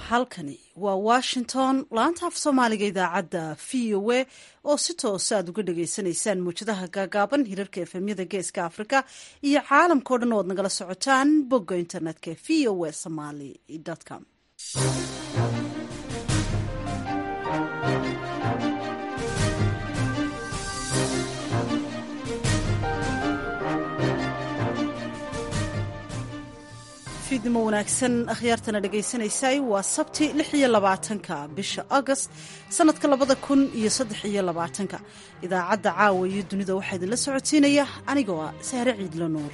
halkani waa washington laanta af soomaaliga idaacadda v o a oo si toosa aad uga dhagaysanaysaan muwjadaha gaagaaban hirarka efemyada geeska afrika iyo caalamkao dhan oo ad nagala socotaan bogga internetka v o a somaly com fiidnimo wanaagsan akhyaartana dhagaysanaysay waa sabti lix iyo labaatanka bisha agost sanadka labada kun iyo saddex iyo labaatanka idaacadda caawa iyo dunida waxaa idinla socodsiinaya anigoo ah sahre ciidlo nuur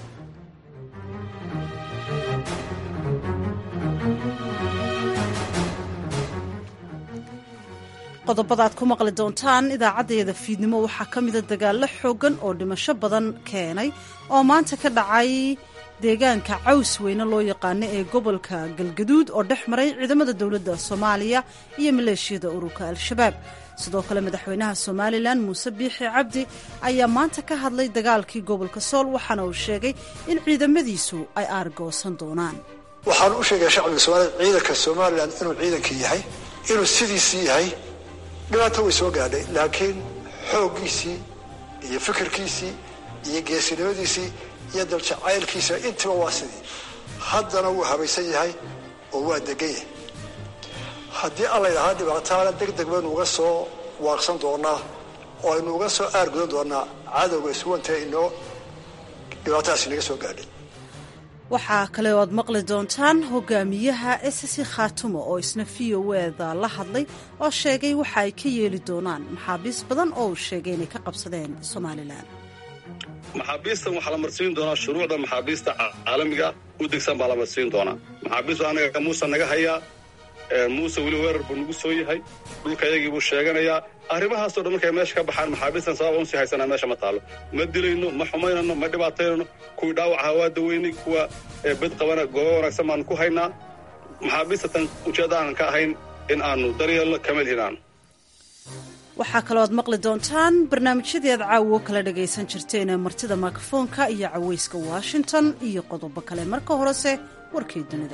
qodobadaad ku maqli doontaan idaacaddayada fiidnimo waxaa ka mida dagaallo xooggan oo dhimasho badan keenay oo maanta ka dhacay deegaanka caws weyne loo yaqaano ee gobolka galgaduud oo dhex maray ciidamada dowladda soomaaliya iyo maleeshiyada ururka al-shabaab sidoo kale madaxweynaha somalilan muuse biixi cabdi ayaa maanta ka hadlay dagaalkii gobolka sool waxaana uu sheegay in ciidamadiisu ay aargoosan doonaan waxaan u sheegaya shacbiga soomaaliyed ciidanka somalilan inuu ciidankii yahay inuu sidiisii yahay dhibaato way soo gaadhay laakiin xooggiisii iyo fikirkiisii iyo geesinimadiisii iyo daljacaylkiisa intiba waa sidii haddana wuu habaysan yahay oo waa degan yahay haddii alla ydhahaa dhibaataana deg deg baynu uga soo waaqsan doonaa oo aynu uga soo aargudan doonaa cadowga iswanta inoo dhibaatadaas inaga soo gaadhay waxaa kale oo aad maqli doontaan hogaamiyaha esasi khaatumo oo isna v o eda la hadlay oo sheegay waxa ay ka yeeli doonaan maxaabiis badan oo uu sheegay inay ka qabsadeen somalilan maxaabiistan waxaa la marsiin doonaa shuruucda maxaabiista caalamiga u degsan baa la marsiin doonaa maxaabiistu anaga muuse naga hayaa muuse weli weerar buu nagu soo yahay dhulka yagii buu sheeganayaa arrimahaasoo dhan markay meesha ka baxaan maxaabiistan sababa unsii haysanaa meesha ma taalo ma dilayno ma xumaynano ma dhibaataynano kuwii dhaawacaha waa daweynay kuwa bed qabana goobo wanaagsan baanu ku haynaa maxaabiista tan ujeedda aanan ka ahayn in aanu daryeelno kama lihinaan waxaa kaloo aad maqli doontaan barnaamijyadii aad caawo kala dhagaysan jirteen ee martida mikrofoonka iyo cawayska washington iyo qodobo kale marka horese warkii dunida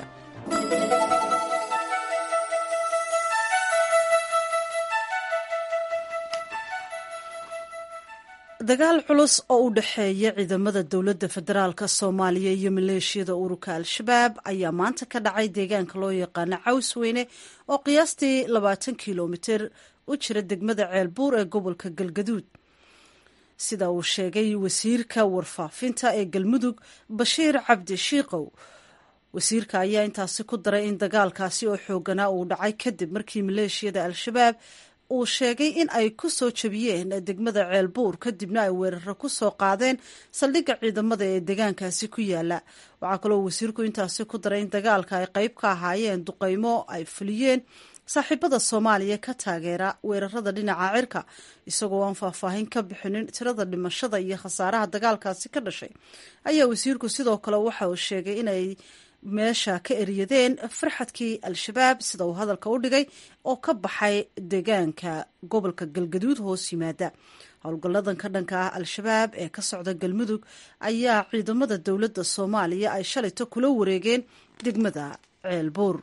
dagaal culus oo u dhexeeya ciidamada dowladda federaalk soomaaliya iyo maleeshiyada ururka al-shabaab ayaa maanta ka dhacay deegaanka loo yaqaano cawsweyne oo qiyaastii labaatan kilomitir u jira degmada ceelbuur ee gobolka galgaduud sida uu sheegay wasiirka warfaafinta ee galmudug bashiir cabdi shiikow wasiirka ayaa intaasi ku daray in dagaalkaasi oo xooganaa uu dhacay kadib markii maleeshiyada al-shabaab uu sheegay in ay ku soo jabiyeen degmada ceelbuur kadibna ay weeraro ku soo qaadeen saldhigga ciidamada ee deegaankaasi ku yaala waxaa kaloo wasiirku intaasi ku daray in dagaalka ay qayb ka ahaayeen duqaymo ay fuliyeen saaxiibada soomaaliya ka taageera weerarada dhinaca cirka isagoo aan faahfaahin ka bixinin tirada dhimashada iyo khasaaraha dagaalkaasi ka dhashay ayaa wasiirku sidoo kale waxa uu sheegay inay meesha ka eryadeen farxadkii al-shabaab sida uu hadalka u dhigay oo ka baxay deegaanka gobolka galgaduud hoos yimaada howlgalladan ka dhanka ah al-shabaab ee ka socda galmudug ayaa ciidamada dowladda soomaaliya ay shalayto kula wareegeen degmada ceelbuur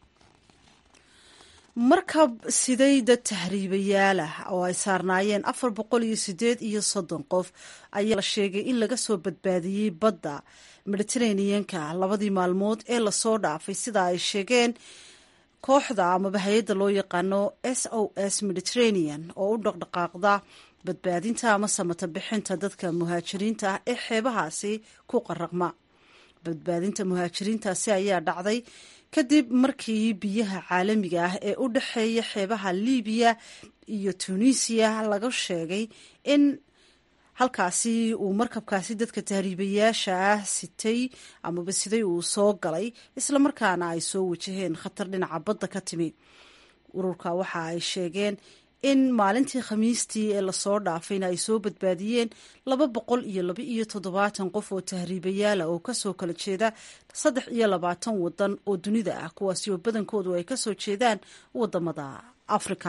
markab siday dad tahriibayaal ah oo ay saarnaayeen afar boqol iyo sideed iyo soddon qof ayaa la sheegay in laga soo badbaadiyey badda mediteraneanka labadii maalmood ee lasoo dhaafay sida ay sheegeen kooxda amaba hay-adda loo yaqaano s o s mediterranean oo u dhaqdhaqaaqda badbaadinta ama samata bixinta dadka muhaajiriinta ah ee xeebahaasi ku qaraqma badbaadinta muhaajiriintaasi ayaa dhacday kadib markii biyaha caalamiga ah ee u dhexeeya xeebaha libiya iyo tunisiya laga sheegay in halkaasi uu markabkaasi dadka tahriibayaasha ah sitay amaba siday uu soo galay islamarkaana ay soo wajaheen khatar dhinaca badda ka timi ururka waxa ay sheegeen in maalintii khamiistii ee lasoo dhaafayna ay soo badbaadiyeen laba boqol iyo laba iyo toddobaatan qof oo tahriibayaala oo kasoo kala jeeda saddex iyo labaatan wadan oo dunida ah kuwaasi oo badankoodu ay kasoo jeedaan wadamada afrika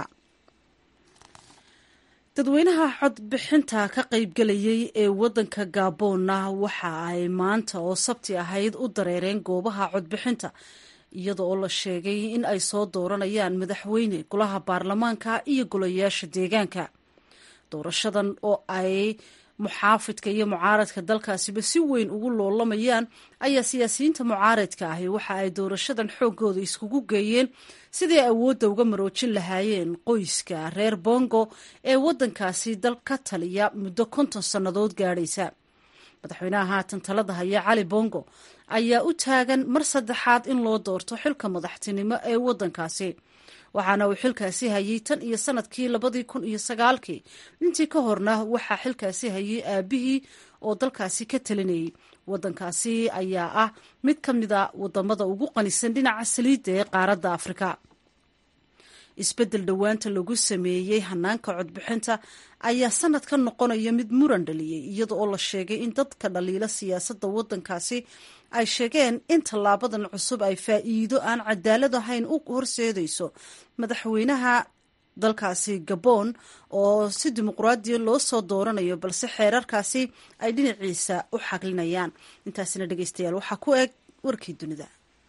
dadweynaha codbixinta ka qaybgelayay ee wadanka gaboonna waxa ay maanta oo sabti ahayd u dareereen goobaha codbixinta iyada oo la sheegay in ay soo dooranayaan madaxweyne golaha baarlamaanka iyo golayaasha deegaanka doorashadan oo ay muxaafidka iyo mucaaradka dalkaasiba si weyn ugu loolamayaan ayaa siyaasiyiinta mucaaradka ahi waxa ay doorashadan xooggooda iskugu geeyeen sidii awoodda uga maroojin lahaayeen qoyska reer bongo ee waddankaasi dal ka taliya muddo konton sannadood gaadhaysa madaxweynaha haatan talada haya cali bongo ayaa u taagan mar saddexaad in loo doorto xilka madaxtinimo ee waddankaasi waxaana uu xilkaasi hayay tan iyo sanadkii labadii kun iyo sagaalkii intii ka horna waxaa xilkaasi hayay aabihii oo dalkaasi ka talinayay waddankaasi ayaa ah mid ka mid a wadamada ugu qanisan dhinaca saliidda ee qaaradda afrika isbeddel dhowaanta lagu sameeyey hanaanka codbixinta ayaa sanadka noqonaya mid muran dhaliyey iyada oo la sheegay in dadka dhaliila siyaasadda waddankaasi ay sheegeen in tallaabadan cusub ay faa'iido aan cadaalad ahayn u horseedayso madaxweynaha dalkaasi gabon oo si dimuqraadiya loo soo dooranayo balse xeerarkaasi ay dhinaciisa u xaglinayaan intaasina dhegeystayaal waxaa ku eg warkii dunida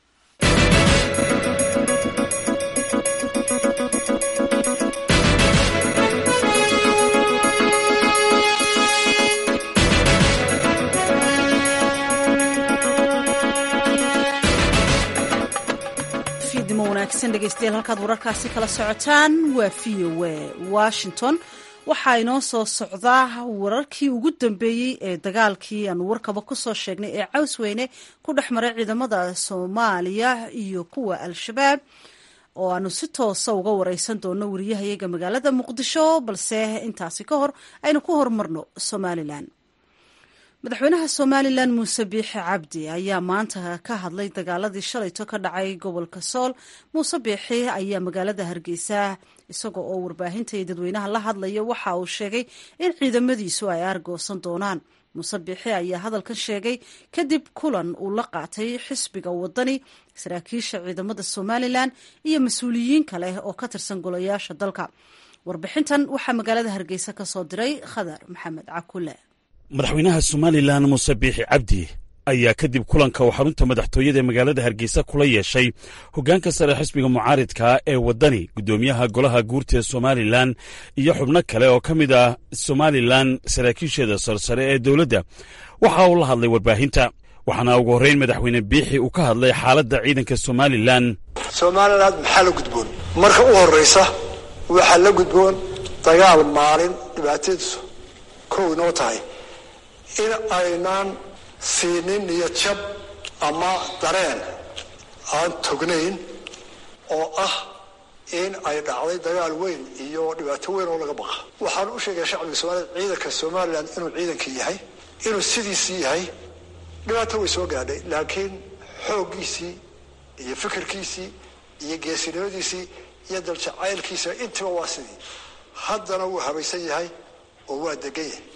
fiidnimo wanaagsan dhegeystayaal halkaad wararkaasi kala socotaan waa v o a washington waxaa inoo soo socdaa wararkii ugu dambeeyey ee dagaalkii aanu warkaba kusoo sheegnay ee cawsweyne ku dhex maray ciidamada soomaaliya iyo kuwa al-shabaab oo aanu si toosa uga wareysan doono wariyahayaga magaalada muqdisho balse intaasi ka hor aynu ku horumarno somalilan madaxweynaha somalilan muuse biixi cabdi ayaa maanta ka hadlay dagaaladii shalayto ka dhacay gobolka sool muuse biixi ayaa magaalada hargeysa isagoo oo warbaahinta iyo dadweynaha la hadlaya waxa uu sheegay in ciidamadiisu ay aargoosan doonaan muuse biixi ayaa hadalkan sheegay kadib kulan uu la qaatay xisbiga wadani saraakiisha ciidamada somalilan iyo mas-uuliyiin kale oo ka tirsan golayaasha dalka warbixintan waxaa magaalada hargeysa ka soo diray khadar maxamed cakule madaxweynaha somalilan muuse biixi cabdi ayaa kadib kulanka uu xarunta madaxtooyada ee magaalada hargeysa kula yeeshay hoggaanka sare xisbiga mucaaridka ee waddani guddoomiyaha golaha guurta ee somalilan iyo xubno kale oo ka mid ah somalilan saraakiisheeda sarsare ee dowladda waxa uu la hadlay warbaahinta waxaana ugu horrayn madaxweyne biixi uu ka hadlay xaaladda ciidanka somalilan somalilan maxaa la gudboon marka u horraysa waxaa la gudboon dagaal maalin dhibaatadiisu kow inoo tahay in aynaan siinin niyad jab ama dareen aan tognayn oo ah in ay dhacday dagaal weyn iyo dhibaato weyn oo laga baqa waxaan u sheegaya shacbiga soomaaliyed ciidanka somalilan inuu ciidankii yahay inuu sidiisii yahay dhibaato way soo gaadhay laakiin xooggiisii iyo fikirkiisii iyo geesinimadiisii iyo daljacaylkiisa intiba waa sidii haddana wuu habaysan yahay oo waa degan yahay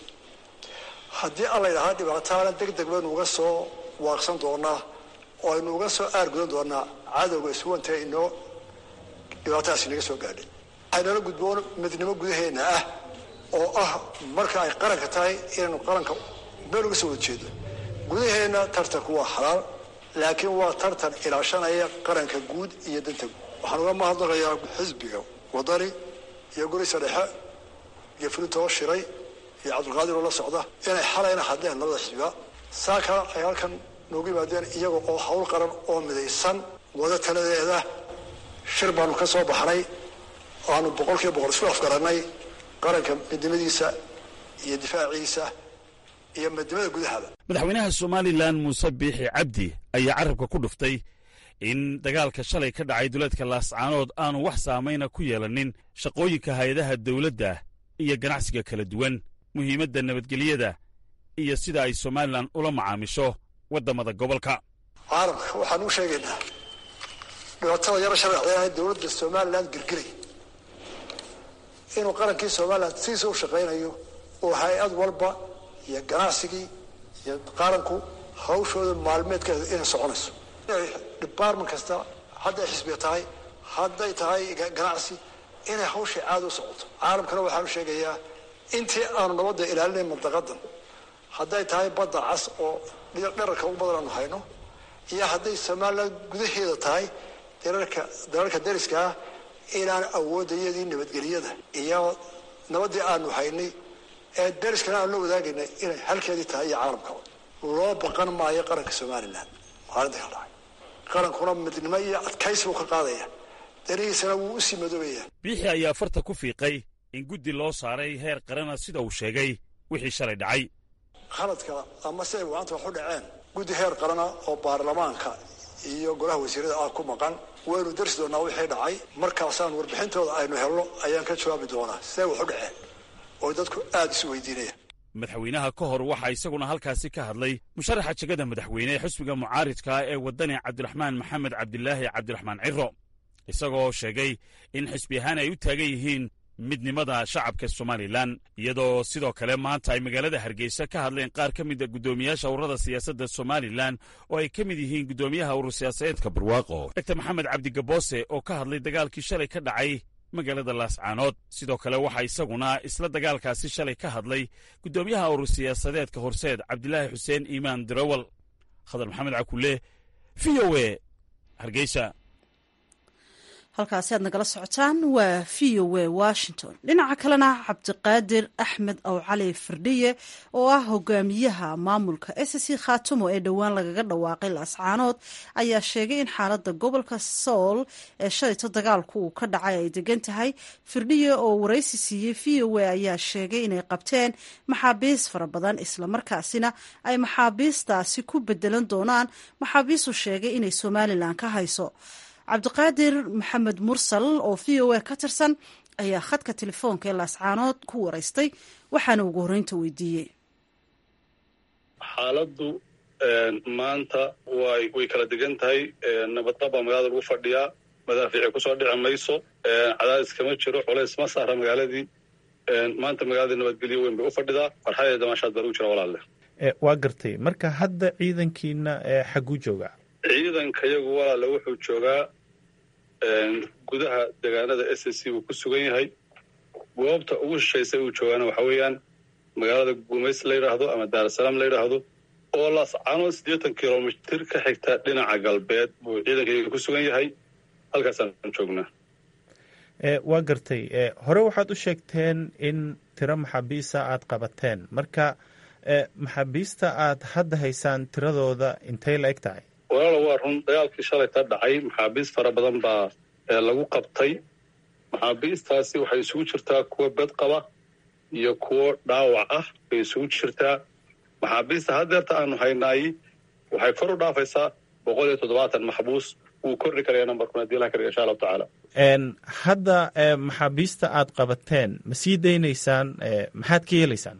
haddii alla ydhahaa dhibaataana deg deg baynu uga soo waaqsan doonaa oo aynu uga soo aargudan doonaa cadowga iswanta inoo dhibaatadaas inaga soo gaadhay waxaynala gudboon midnimo gudaheena ah oo ah marka ay qaranka tahay inaynu qaranka meel uga soo wada jeedo gudaheenna tartanku waa xalaal laakiin waa tartan ilaashanaya qaranka guud iyo danta guud waxaan uga mahadnaqayaa xisbiga wadani iyo gurisa dhexe iyo fulintoo shiray iyo cabdulqaadir oo la socda inay xalayna hadleen labada xisbiga saa kale ay halkan noogu yimaadeen iyaga oo hawl qaran oo midaysan wada taladeeda shir baanu ka soo baxnay aanu boqol kiiba boqol isku afgarannay qaranka midnimadiisa iyo difaaciisa iyo midnimada gudahaba madaxweynaha somalilan muuse biixi cabdi ayaa carabka ku dhuftay in dagaalka shalay ka dhacay duleedka laascaanood aanu wax saamayna ku yeelanin shaqooyinka hay-adaha dawladda iyo ganacsiga kala duwan muhiimadda nabadgelyada iyo sida ay somalilan ula macaamisho waddamada gobolka caalamka waxaan u sheegaynaa dhibaatada yaro sharciyaaha dowladda somalilan girgiray inuu qarankii somalilan sidiisa u shaqaynayo oo hay-ad walba iyo ganacsigii iyo qaranku hawshooda maalmeedkeeda inay soconayso inay department kasta hadday xisbiga tahay hadday tahay ganacsi inay hawshay caada u socoto caalamkana waxaan u sheegayaa intii aanu nabadda ilaalinayn mantaqadan hadday tahay badda cas oo dherarka ugu badan aanu hayno iyo hadday somalilan gudaheeda tahay dalalka dalalka dariska ah inaan awoodayadii nabadgelyada iyo nabaddii aanu haynay ee dariskana aanu la wadaagaynay inay halkeedii tahay iyo caalamkaba loo baqan maayo qaranka somalilan maalinta ka dhacay qarankuna midnimo iyo adkaysi buu ka qaadaya danihiisana wuu usii madoobaya biixi ayaa farta ku fiiqay in guddi loo saaray heer qarana sida uu sheegay wixii shalay dhacay khaladka ama siday waanta wax u dhaceen guddi heer qarana oo baarlamaanka iyo golaha wasiirada ah ku maqan waynu darsi doonaa wixii dhacay markaasaan warbixintooda aynu helno ayaan ka jawaabi doonaa siday wax u dhaceen oo dadku aada isu weydiinaya madaxweynaha ka hor waxaa isaguna halkaasi ka hadlay musharaxa jegada madaxweyne ee xisbiga mucaaridka ee waddani cabdiraxmaan maxamed cabdilaahi cabdiraxmaan ciro isagoo sheegay in xisbi ahaan ay u taagan yihiin midnimada shacabka somalilan iyadoo sidoo kale maanta ay magaalada hargeysa ka hadleen qaar ka mida guddoomiyaasha ururada siyaasadda somalilan oo ay ka mid yihiin guddoomiyaha urur siyaasadeedka barwaaqo dogtor maxamed cabdigaboose oo ka hadlay dagaalkii shalay ka dhacay magaalada laascaanood sidoo kale waxaa isaguna isla dagaalkaasi shalay ka hadlay guddoomiyaha urur siyaasadeedka horseed cabdilaahi xuseen iimaan dirawal khadar maxamed cakulle v o e hargeysa halkaasi aad nagala socotaan waa v o w washington dhinaca kalena cabdiqaadir axmed ow cali firdhiye oo ah hogaamiyaha maamulka s c khaatumo ee dhowaan lagaga dhawaaqay laascaanood ayaa sheegay in xaalada gobolka sool ee shalayto dagaalku uu ka dhacay ay degan tahay firdhiye oo waraysi siiyey v o w ayaa sheegay inay qabteen maxaabiis fara badan islamarkaasina ay maxaabiistaasi ku bedelan doonaan maxaabiistu sheegay inay somalilan ka hayso cabdiqaadir maxamed mursal oo v o a ka tirsan ayaa khadka telefoonka ee laascaanood ku waraystay waxaana ugu horreynta weydiiyey xaaladdu maanta way way kala degan tahay nabadqab baa magaalada lagu fadhiyaa madaafiici kusoo dhici mayso cadaadis kama jiro culays ma saara magaaladii maanta magaaladii nabadgelyo weyn bay u fadhidaa farxadee damaashaad baa lagu jira walaalle waa gartay marka hadda ciidankiina xagguu joogaa ciidanka yagu walaale wuxuu joogaa gudaha deegaanada s c uu ku sugan yahay goobta ugu shishaysa uu joogaana waxa weeyaan magaalada guumays la yidhaahdo ama daarasalaam la yidhaahdo oo laascaanood siddeetan kilomitir ka xigta dhinaca galbeed buu ciidanka ku sugan yahay halkaasaan joognaa waa gartay hore waxaad u sheegteen in tiro maxaabiisa aad qabateen marka maxaabiista aad hadda haysaan tiradooda intay la eg tahay walaala waa run dagaalkii shalay ka dhacay maxaabiis fara badan baa lagu qabtay maxaabiistaasi waxay isugu jirtaa kuwo bed qaba iyo kuwo dhaawac ah bay isugu jirtaa maxaabiista haddeerta aanu haynaay waxay kor u dhaafaysaa boqol iyo toddobaatan maxbuus wuu kordhi karaya nambarkuna hadii ilaha ka dhiga insha allahu tacaala hadda maxaabiista aad qabateen ma sii daynaysaan maxaad ka yeelaysaan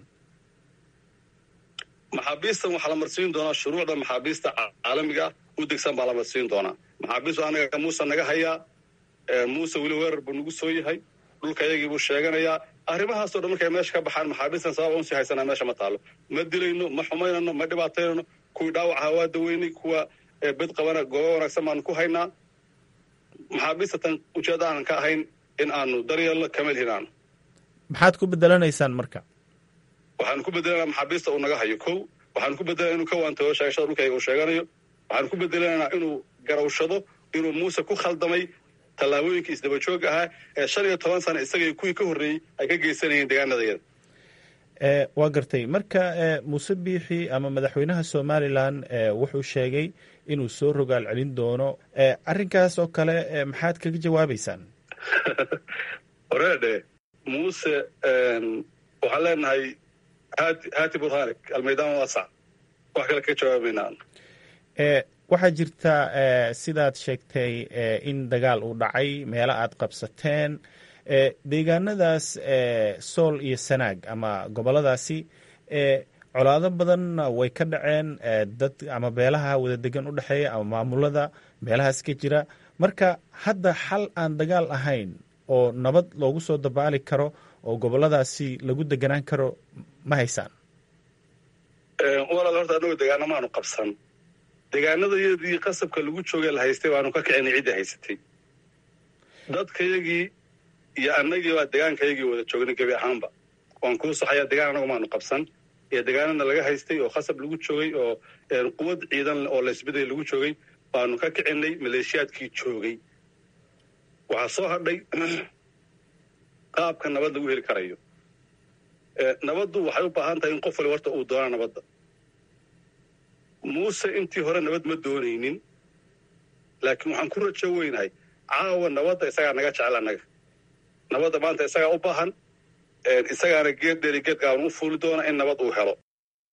maxaabiistan waxaa la marsiin doonaa shuruucda maxaabiista caalamiga u degsan baa la marsiin doonaa maxaabiistu anaga muuse naga hayaa muuse weli weerar buu nagu soo yahay dhulka yagii buu sheeganayaa arrimahaasoo dhan markay meesha ka baxaan maxaabiistan sabab unsii haysanaa meesha ma taalo ma dilayno ma xumaynano ma dhibaataynano kuwii dhaawacaha waa daweynay kuwa bed qabana goobo wanaagsan baanu ku haynaa maxaabiista tan ujeedda aanan ka ahayn in aanu daryeelno kama lihin aanu maxaad ku bedelanaysaan marka waxaanu ku bedelanaa maxaabiista uu naga hayo kow waxaanu ku bedelanaa inuu ka waantago sheegashada dhulkayga uu sheeganayo waxaanu ku bedelanaynaa inuu garawshado inuu muuse ku khaldamay tallaabooyinkii isdabajooga ahaa ee shan iyo toban sana isagaiyo kuwii ka horreeyey ay ka geysanayeen deegaanadayada waa gartay marka muuse biixi ama madaxweynaha somalilan wuxuu sheegay inuu soo rogaal celin doono arrinkaas oo kale maxaad kaga jawaabaysaan horeedhe muuse waxaan leenahay hati hati burhanik almaydaan waasac wax kale kaga jawaabaynaa waxaa jirta sidaad sheegtay in dagaal uu dhacay meelo aad qabsateen deegaanadaas sool iyo sanaag ama goboladaasi colaado badanna way ka dhaceen dad ama beelaha wada degan u dhexeeya ama maamulada meelahaas ka jira marka hadda xal aan dagaal ahayn oo nabad loogu soo dabaali karo oo goboladaasi lagu deganaan karo ma haysaan walaal horta annagu degaana maanu qabsan degaanadayadii qasabka lagu joogee la haystay baanu ka kicinay ciddii haysatay dadkayagii iyo annagii baa degaankayagii wada joognay gebi ahaanba waan kuu saxayaa degaan annagu maanu qabsan ee degaanana laga haystay oo khasab lagu joogay oo quwad ciidan oo laysbeday lagu joogay baanu ka kicinay maleeshiyaadkii joogay waxaa soo hadhay qaabka nabad lagu heli karayo nabaddu waxay u baahan tahay in qof wali horta uu doona nabadda muuse intii hore nabad ma doonaynin laakiin waxaan ku rajo weynahay caawa nabadda isagaa naga jecel annaga nabadda maanta isagaa u baahan isagaana geed dheeri geed gaaban u fuuli doona in nabad uu helo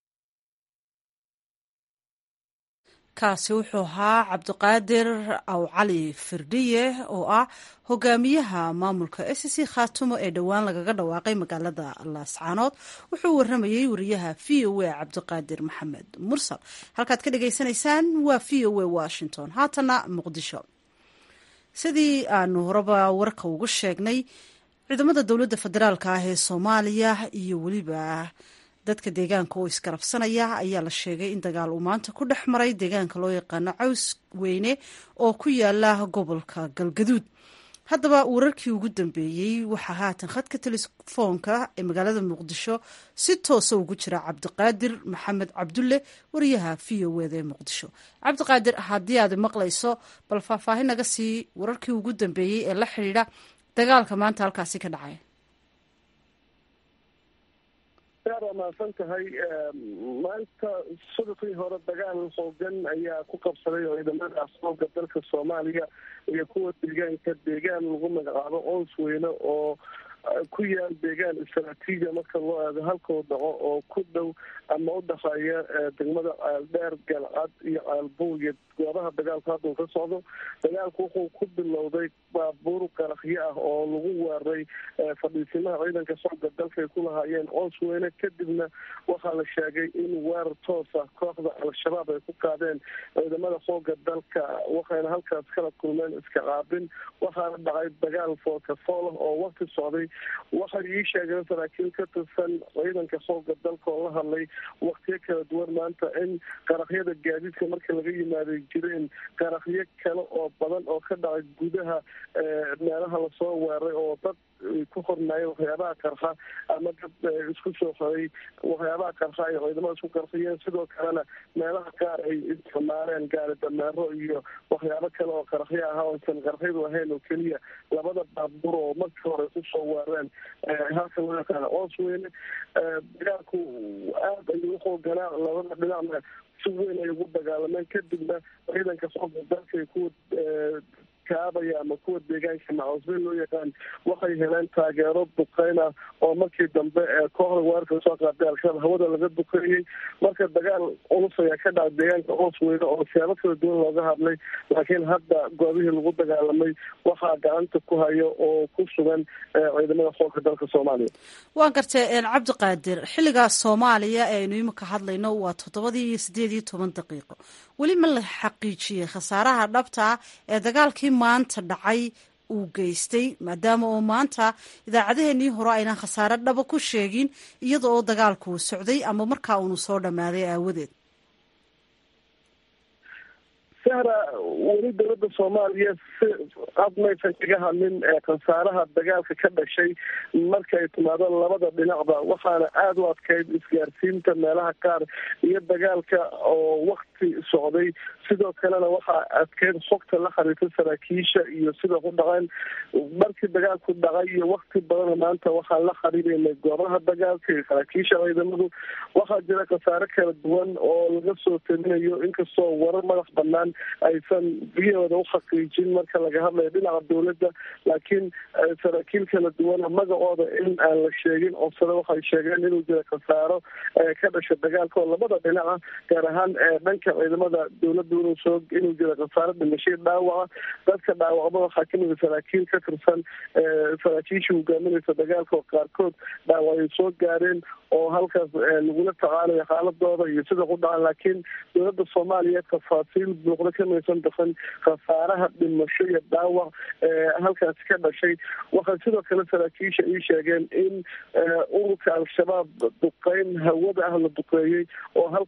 kaasi wuxuu ahaa cabdiqaadir aw cali firdhiye oo ah hogaamiyaha maamulka s c khaatumo ee dhowaan lagaga dhawaaqay magaalada laascaanood wuxuu waramayey wariyaha v o a cabdiqaadir maxamed mursal halkaad ka dhagaysanaysaan waa v o a washington haatana muqdisho sidii aanu horeba warka ugu sheegnay ciidamada dowladda federaalka ah ee soomaaliya iyo weliba dadka deegaanka oo iskarabsanaya ayaa la sheegay in dagaal uu maanta ku dhex maray deegaanka loo yaqaano caws weyne oo ku yaala gobolka galgaduud haddaba wararkii ugu dambeeyey waxaa haatan khadka telefoonka ee magaalada muqdisho si toosa ugu jira cabdiqaadir maxamed cabdulle wariyaha v o wda ee muqdisho cabdiqaadir haddii aad maqlayso bal faahfaahin naga sii wararkii ugu dambeeyey ee la xidhiidha dagaalka maanta halkaasi ka dhacay waa mahadsan tahay maanta subaxii hore dagaal hoogan ayaa ku qabsaday ciidamada asooga dalka soomaaliya iyo kuwa deegaanka deegaan lagu magacaabo oos weyne oo ku yaal deegaan istraatiijiya marka loo eego halkoo dhaco oo ku dhow ama u dhexeeya degmada ceeldheer galcad iyo ceelbuuya goobaha dagaalku hadda uu ka socdo dagaalku wuxuu ku bilowday baabuur qarakyo ah oo lagu weeraray fadhiisimaha ciidanka socda dalka ay ku lahaayeen oos weyne kadibna waxaa la sheegay in weerar toosa kooxda al-shabaab ay ku qaadeen ciidamada xooga dalka waxayna halkaas kala kulmeen iska qaabin waxaana dhacay dagaal foolkafoolah oo wakti socday waxay ii sheegeen saraakiil ka tirsan ciidanka xooga dalka oo la hadlay waktiyo kala duwan maanta in qarakyada gaadiidka marka laga yimaaday jireen qarakyo kale oo badan oo ka dhacay gudaha meelaha lasoo weeray oo dad ku hornaayeen waxyaabaha qarxa ama dad isku soo xoray waxyaabaha qarxa ay ciidamada isku qarxiyeen sidoo kalena meelaha qaar ay isticmaaleen gaari dameero iyo waxyaabo kale oo qarakyo ah oosan qarakyadu ahayn oo keliya labada baabuur oo markii hore kusoo weereen halka loo yaqaana oos weyne dagaalku aada ayuu uxooganaa labada dhinacna si weyn ay ugu dagaalameen kadibna ciidanka sooga dalkay kuwa kaabaya ama kuwa deegaanka macausbe loo yaqaan waxay heleen taageero duqeyn ah oo markii dambe kooxda weerarka soo qaaday al-shabaab hawada laga duqeeyey marka dagaal culus ayaa ka dhacay deegaanka oos weyne oo siyaabo kala duwan looga hadlay laakiin hadda goobihii lagu dagaalamay waxaa gacanta ku hayo oo ku sugan ciidamada xoogka dalka soomaaliya waan gartay cabdiqaadir xilligaas soomaaliya ee aynu imika hadlayno waa toddobadii iyo sideed iyo toban daqiiqo weli ma la xaqiijiyey khasaaraha dhabta ah ee dagaalkii maanta dhacay uu geystay maadaama oo maanta idaacadaheenii hore aynaan khasaare dhaba ku sheegin iyada oo dagaalkuu socday ama markaa uunu soo dhammaaday aawadeed sahra weli dowladda soomaaliya si ad maysan kaga hadlin khasaaraha dagaalka ka dhashay markay timaado labada dhinacba waxaana aada u adkayd isgaarsiinta meelaha qaar iyo dagaalka oo wakti socday sidoo kalena waxaa adkeyd xogta la xiriirta saraakiisha iyo sida ku dhaqeen markii dagaalku dhacay iyo wakti badan maanta waxaan la xiriireynay goobaha dagaalka iyo saraakiisha ciidamadu waxaa jira khasaare kala duwan oo laga soo telinayo inkastoo warar madax banaan aysan biyahooda uxaqiijin marka laga hadlayo dhinaca dowladda laakiin saraakiil kala duwana magacooda in aan la sheegin cobsade waxay sheegeen inuu jira khasaaro ka dhasha dagaalka oo labada dhinaca gaar ahaan dhanka ciidamada dowladda inuu soo inuu jira khasaaro dhimashay dhaawaca dadka dhaawacba waxaa kamida saraakiil ka tirsan saraakiisha hogaaminaysa dagaalka oo qaarkood dhaawac ay soo gaareen oo halkaas lagula tacaalayo xaaladooda iyo sida ku dhacan laakiin dowladda soomaaliya tafaasiil buuqda kamaysan bixin khasaaraha dhimasho iyo dhaawac halkaasi ka dhashay waxay sidoo kale saraakiisha ii sheegeen in ururka al-shabaab duqeyn hawada ah la duqeeyey oo halkaas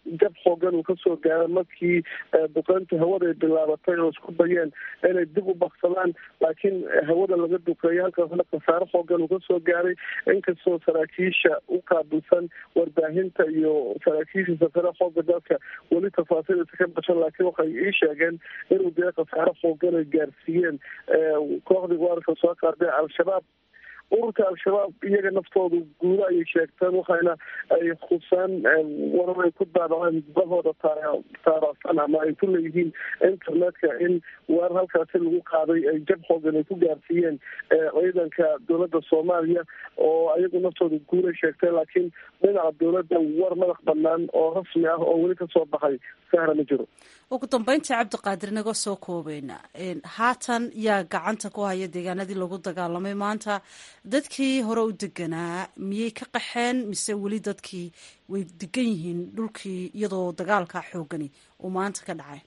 jab xoogan uu kasoo gaaro markii duqeynta hawada ay bilaabatay oo isku dayeen inay dib u baksadaan laakiin hawada laga duqeeyo halkaasna khasaare xoogan uu kasoo gaaray inkastoo saraakiisha u qaabilsan warbaahinta iyo saraakiisha safara xooga dalka weli tafaasiilisa ka bashan laakiin waxay ii sheegeen inuu dee khasaare xoogan ay gaarsiiyeen kooxdii weerarka soo qaaday al-shabaab ururka al-shabaab iyaga naftoodu guudo ayay sheegteen waxayna ay khusaan warar ay ku daadaceen bahooda taarasan ama ay ku leeyihiin internetka in weerar halkaasi lagu qaaday ay jab xoogan ay ku gaarsiiyeen ciidanka dowladda soomaaliya oo ayagu naftooda guuday sheegteen laakiin dhinaca dowladda war madax banaan oo rasmi ah oo weli kasoo baxay sahra ma jiro ugu dambeyntii cabdiqaadir naga soo koobayna haatan yaa gacanta ku haya deegaanadii lagu dagaalamay maanta dadkii hore u deganaa miyay ka qaxeen mise weli dadkii way degan yihiin dhulkii iyadoo dagaalka xoogani uu maanta ka dhacay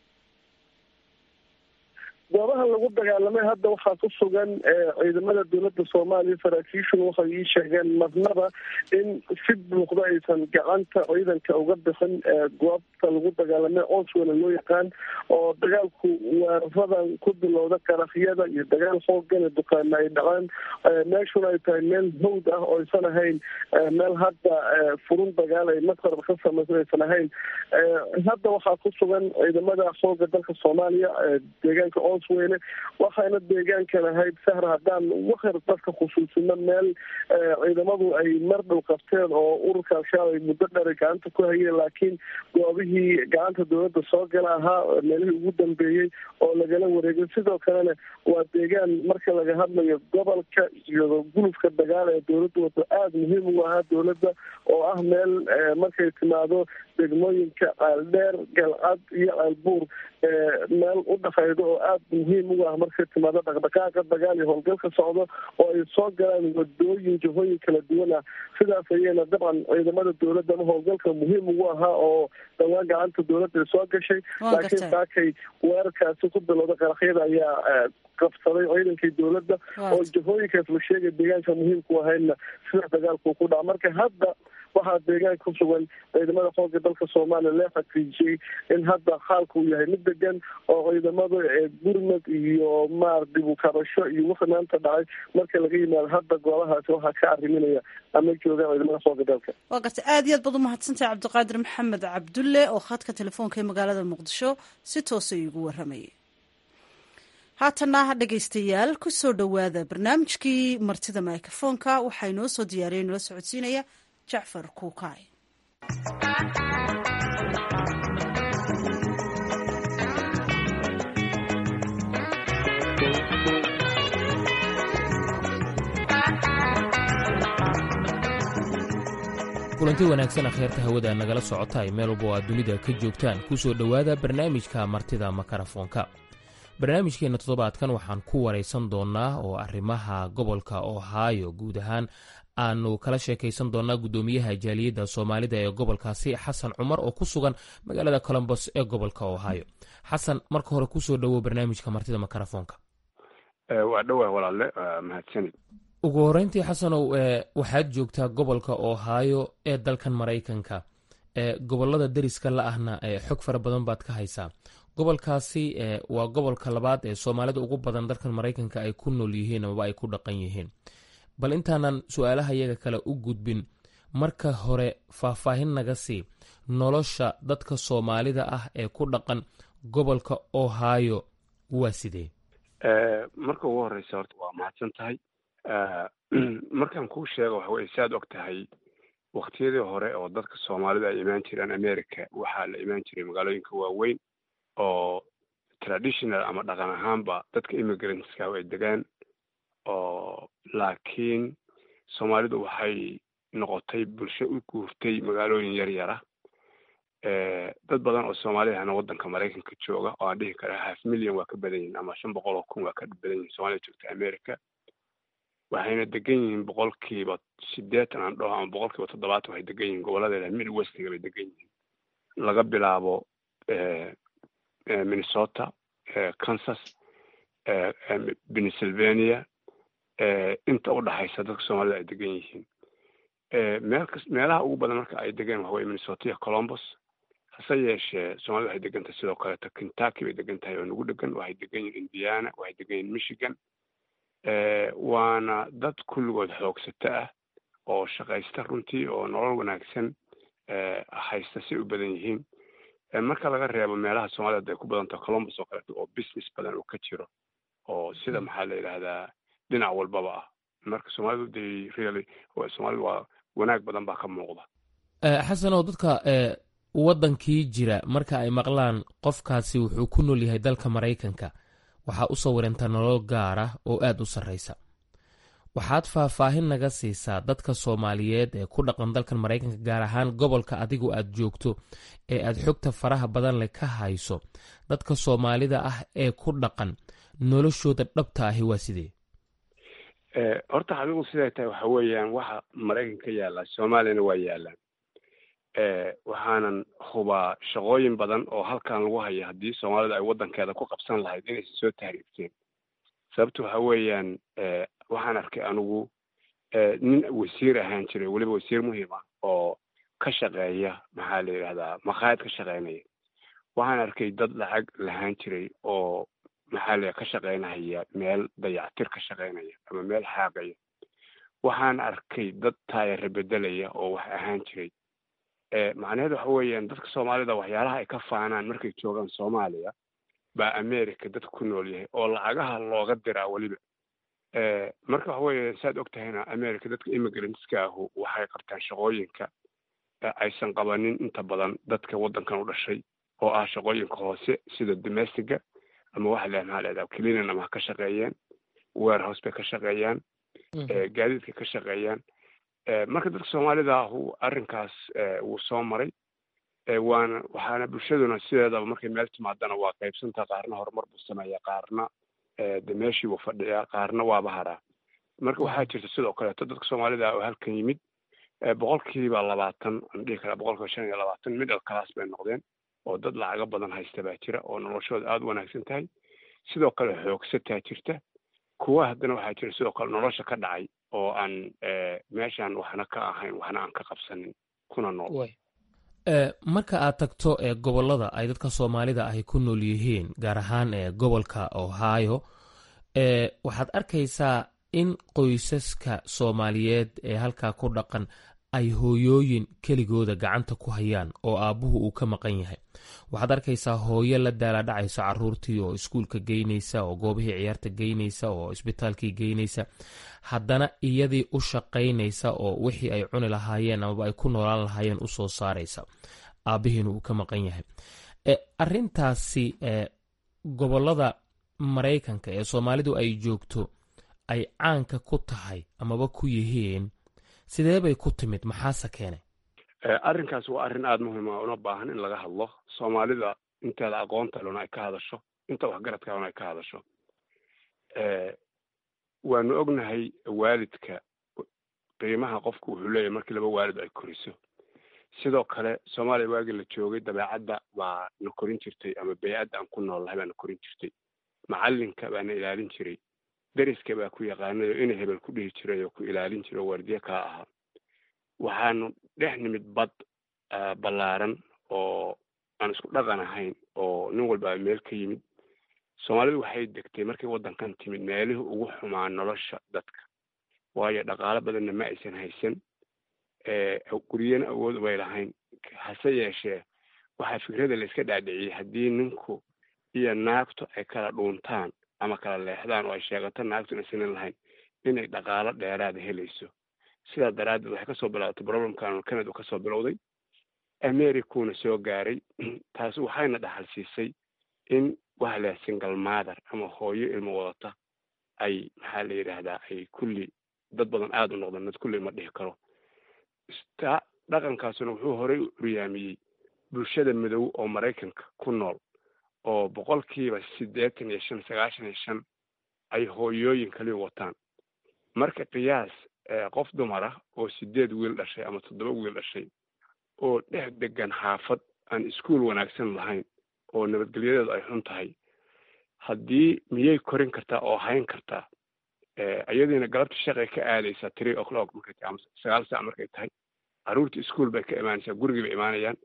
goobaha lagu dagaalamay hadda waxaa ku sugan ciidamada dowladda soomaaliya saraakiishuna waxay ii sheegeen marnaba in si buuqda aysan gacanta ciidanka uga bixin goobta lagu dagaalamay oswela loo yaqaan oo dagaalku weeraradan ku bilowda qaraxyada iyo dagaal xoogana duqaana ay dhaceen meeshuna ay tahay meel hawd ah oo aysan ahayn meel hadda furun dagaal ay masqarba ka samaysan aysan ahayn hadda waxaa ku sugan ciidamada xooga dalka soomaaliya deegaanka weyne waxayna deegaankan ahayd sahra haddaan wakar dadka khusuusino meel ciidamadu ay mar dhow qabteen oo ururka al-shabaab ay muddo dheer gacanta ku hayeen laakiin goobihii gacanta dowladda soo gala ahaa meelihii ugu dambeeyey oo lagala wareegay sidoo kalena waa deegaan marka laga hadlayo gobolka iyo gulufka dagaal ee dowladda wado aada muhiim ugu ahaa dowladda oo ah meel markay timaado degmooyinka ceeldheer galcad iyo ceelbuur meel u dhaqaydo oo aada muhiim ugu ah markay timaado dhaqdhaqaaqa dagaal iyo howlgalka socdo oo ay soo galaan wadooyin jihooyin kala duwan ah sidaas ayayna dabcan ciidamada dowladda ama howlgalka muhiim ugu ahaa oo dhawaan gacanta dowladda soo gashay laakiin saakay weerarkaasi ku bilowda qaraxyada ayaa qabsaday ciidankii dowladda oo jihooyinkaas la sheegay deegaanka muhiimku ahaydna sidaa dagaalku ku dhaca marka hadda waxaa deegaanka ku sugan ciidamada xooga dalka soomaaliya lee xaqiijiyey in hadda xaalka uu yahay mid degan oo ciidamada gurmad iyo maar dib u kabasho iyo wixii maanta dhacay marka laga yimaado hadda goobahaasi waxaa ka arriminaya ama joogaan ciidamada xooga dalka waa garta aad iyo aad baad umahadsantahay cabdiqaadir maxamed cabdulle oo khadka telefoonka ee magaalada muqdisho si toosa iigu waramayay haatana dhegaystayaal ku soo dhowaada barnaamijkii martida microfoonka waxaa inoo soo diyaariyay nala socodsiinaya jacfar kuukaay kulanti wanaagsan akhyaarta hawada nagala socota ay meel walba oo aad dunida ka joogtaan ku soo dhowaada barnaamijka martida makarafoonka barnaamijkeenna toddobaadkan waxaan ku waraysan doonnaa oo arrimaha gobolka ohaayo guud ahaan aanu kala sheekaysan doonnaa guddoomiyaha jaaliyadda soomaalida ee gobolkaasi xasan cumar oo ku sugan magaalada colombos ee gobolka ohaayo xasan marka hore kusoo dhowow barnaamijka martida makarafoonka waa dhowaa walaalle mahadsanid ugu horreyntii xasanow waxaad joogtaa gobolka ohaayo ee dalkan maraykanka gobolada deriska la ahna xog fara badan baad ka haysaa gobolkaasi waa gobolka labaad ee soomaalida ugu badan dalkan maraykanka ay ku nool yihiin amaba ay ku dhaqan yihiin bal intaanan su-aalaha iyaga kale u gudbin marka hore faahfaahin naga sii nolosha dadka soomaalida ah ee ku dhaqan gobolka ohaayo waa sidee marka ugu horeysa horta waa mahadsan tahay markaan kuu sheego waxa weye saad og tahay waktiyadii hore oo dadka soomaalida ay imaan jireen america waxaa la imaan jiray magaalooyinka waaweyn oo traditional ama dhaqan ahaanba dadka immigrantska ay degaan oo laakiin soomaalidu waxay noqotay bulsho u guurtay magaalooyin yar yara dad badan oo soomaaliyahana waddanka maraykanka jooga oo aan dhihi kara half million waa ka badan yihin ama shan boqol oo kun waa ka badan yihin soomaalida joogta america waxayna degan yihiin boqolkiiba sideetan aan dhaho ama boqolkiiba toddobaatan waxay degan yihiin goboladeeda mid westiga bay degan yihiin laga bilaabo minnesota kansas pennsylvania inta u dhaxaysa dadka soomaalida ay degan yihiin meel kas meelaha ugu badan marka ay degeen waxa weye minnesota iyo colombos hase yeeshee soomaalida waxay degan tahay sidoo kaleeto kentucky bay degan tahay oo nagu degan waxay degan yihin indiana waxay degan yihin michigan waana dad kulligood xoogsato ah oo shaqaysta runtii oo nolol wanaagsan haysta si u badan yihiin marka laga reebo meelaha soomaalida ay ku badan taho columbus oo kaleeto oo business badan uu ka jiro oo sida maxaa la yidhahdaa dhinac walbaba ah marka soomaalidu de really soomaalidu waa wanaag badan baa ka muuqda xasanow dadka waddankii jira marka ay maqlaan qofkaasi wuxuu ku nool yahay dalka maraykanka waxaa u sawirantaa nolol gaara oo aad u sarraysa waxaad faahfaahin naga siisaa dadka soomaaliyeed ee ku dhaqan dalkan maraykanka gaar ahaan gobolka adigu aad joogto ee aad xogta faraha badan leh ka hayso dadka soomaalida ah ee ku dhaqan noloshooda dhabta ahi waa sidee horta xaqiiqdu siday tahay waxa weeyaan waxa maraykanka ka yaallaa soomaaliyana waa yaallaan waxaanan hubaa shaqooyin badan oo halkan lagu haya haddii soomaalida ay waddankeeda ku qabsan lahayd inaysan soo tahriibteen sababta waxa weeyaan waxaan arkay anigu nin wasiir ahaan jiray weliba wasiir muhiim ah oo ka shaqeeya maxaa la yidhahdaa makhaayad ka shaqeynaya waxaan arkay dad lacag lahaan jiray oo maxaa la ka shaqeynaya meel dayactir ka shaqeynaya ama meel xaaqaya waxaan arkay dad taayare bedelaya oo wax ahaan jiray macnaheedu waxa weeyaan dadka soomaalida waxyaalaha ay ka faanaan markay joogaan soomaaliya baa america dadka ku nool yahay oo lacagaha looga diraa weliba marka waxa weeye saad og tahayna america dadka immigrantska ahu waxay qabtaan shaqooyinka aysan qabanin inta badan dadka waddankan u dhashay oo ah shaqooyinka hoose sida domestiga ama waxa la maxaa lahahdaa cleanan ama ha ka shaqeeyaan warehouse bay ka shaqeeyaan gaadiidka ka shaqeeyaan marka dadka soomaalida ahu arrinkaas wuu soo maray waana waxaana bulshaduna sideedaba markay meel timaadana waa qaybsanta qaarna horumar buu sameeya qaarna de meeshii buu fadhiyaa qaarna waaba haraa marka waxaa jirta sidoo kaleeto dadka soomaalida oo halkan yimid boqolkiiba labaatan aan dhihi karaa boqolkiiba shan iyo labaatan middle class bay noqdeen oo dad lacago badan haysta baa jira oo noloshooda aada u wanaagsan tahay sidoo kale xoogsataa jirta kuwa haddana waxaa jira sidoo kale nolosha ka dhacay oo aan meeshaan waxna ka ahayn waxna aan ka qabsanin kuna nool marka aad tagto ee gobollada ay dadka soomaalida ahi ku nool yihiin gaar ahaan ee gobolka ohio waxaad arkaysaa in qoysaska soomaaliyeed ee halkaa ku dhaqan ay hooyooyin keligooda gacanta ku hayaan oo aabbuhu uu ka maqan yahay waxaad arkaysaa hooyo la daaladhacayso caruurtii oo iskuulka geynaysa oo goobihii ciyaarta geynaysa oo isbitaalkii geynaysa haddana iyadii u shaqaynaysa oo wixii ay cuni lahaayeen amaba ay ku noolaan lahaayeen usoo saaraysa aabbihiina uu ka maqan yahay arintaasi gobolada maraykanka ee soomaalidu ay joogto ay caanka ku tahay amaba ku yihiin sidee bay ku timid maxaase keenay arrinkaas waa arrin aada muhiima una baahan in laga hadlo soomaalida inteeda aqoonta luna ay ka hadasho inta waxgaradka luna ay ka hadasho waanu ognahay waalidka qiimaha qofku wuxuu leeyahay markii laba waalid ay koriso sidoo kale soomaaliya waagii la joogay dabeecadda baa na korin jirtay ama bey-adda aan ku nool lahay baa na korin jirtay macallinka baa na ilaalin jiray deriska baa ku yaqaanay oo ina hebel ku dhihi jiray oo ku ilaalin jiray oo waardiye kaa ahaa waxaanu dhex nimid bad ballaaran oo aan isku dhaqan ahayn oo nin walba meel ka yimid soomaalidu waxay degtay markay waddankan timid meelihii ugu xumaa nolosha dadka waayo dhaqaalo badanna ma aysan haysan guryana awood ubay lahayn hase yeeshee waxaa fikrada la iska dhaadhiciyey haddii ninku iyo naagtu ay kala dhuuntaan ama kala leexdaan oo ay sheegato naagtu inaysanan lahayn inay dhaqaalo dheeraada helayso sidaa daraaddeed waxay kasoo bilaabatay problemkan canada kasoo bilowday americuna soo gaaray taasi waxayna dhaxal siisay in waxa la single mother ama hooyo ilmo wadata ay maxaa la yidhaahdaa ay kulli dad badan aada u noqdeen dad kulli ma dhihi karo ta dhaqankaasuna wuxuu horey u curyaamiyey bulshada madow oo maraykanka ku nool oo boqolkiiba siddeetan iyo shan sagaashan iyo shan ay hooyooyin kaliya wataan marka qiyaas qof dumar ah oo sideed wiil dhashay ama toddoba wiil dhashay oo dhex degan xaafad aan iskuol wanaagsan lahayn oo nabadgelyadeedu ay xun tahay haddii miyay korin kartaa oo hayn kartaa iyadiina galabta shaqay ka aadaysaa three o'clock markay tahay ama sagaal saac markay tahay carruurta iskuol bay ka imaanaysaa gurigii bay imaanayaan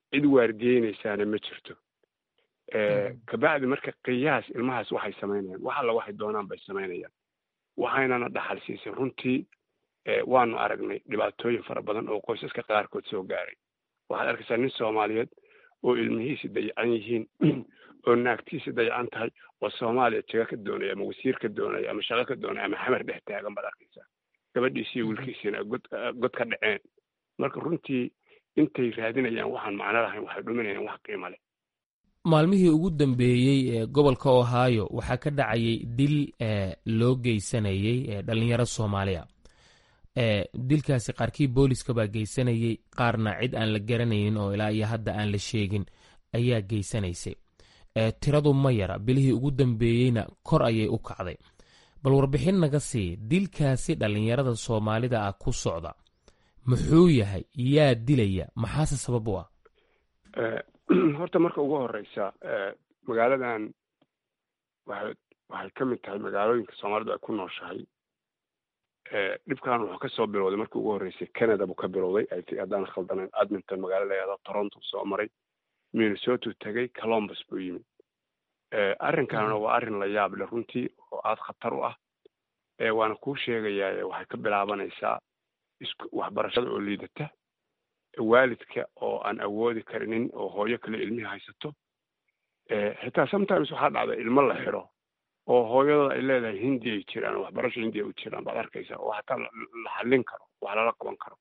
cid waardiyeynaysaana ma jirto kabacdi marka qiyaas ilmahaas waxay samaynayaan wax alla waxay doonaan bay samaynayaan waxaynana dhaxal siisay runtii waanu aragnay dhibaatooyin fara badan oo qoysaska qaarkood soo gaaray waxaad arkaysaa nin soomaaliyeed oo ilmihiisi dayacan yihiin oo naagtiisi dayacan tahay oo soomaaliya jaga ka doonaya ama wasiir ka doonaya ama shaqo ka doonaya ama xamar dhex taagan baad arkaysaa gabadhiisiiyo wiilkiisiina god god ka dhaceen marka runtii intay raadinayaan waxaan macno lahayn waxay dhuminayaan wax qiimo leh maalmihii ugu dambeeyey ee gobolka ohio waxaa ka dhacayay dil loo geysanayey dhalinyaro soomaaliya dilkaasi qaarkii booliska baa geysanayey qaarna cid aan la garanaynin oo ilaa iyo hadda aan la sheegin ayaa geysanaysay tiradu ma yara bilihii ugu dambeeyeyna kor ayay u kacday bal warbixin naga sii dilkaasi dhallinyarada soomaalida ah ku socda muxuu yahay yaa dilaya maxaase sabab u ah horta marka ugu horeysa magaaladan waxay waxay ka mid tahay magaalooyinka soomaalidu ay ku nooshahay dhibkan wuxuu kasoo bilowday markii ugu horreysay canada buu ka bilowday haddaan khaldanayn adminton magaalo la yahdo toronto soo maray minnesota tagay colombus buu yimid arrinkanna waa arrin la yaab leh runtii oo aada khatar u ah waana kuu sheegayaa waxay ka bilaabanaysaa isku waxbarashada oo liidata waalidka oo aan awoodi karinin oo hooyo kale ilmihii haysato xitaa sometimes waxaa dhacda ilmo la xiro oo hooyadooda ay leedahay hindi ay jiraan oo waxbarasho hindi ay u jiraan baad arkaysaa oo hataa la xallin karo wax lala qaban karo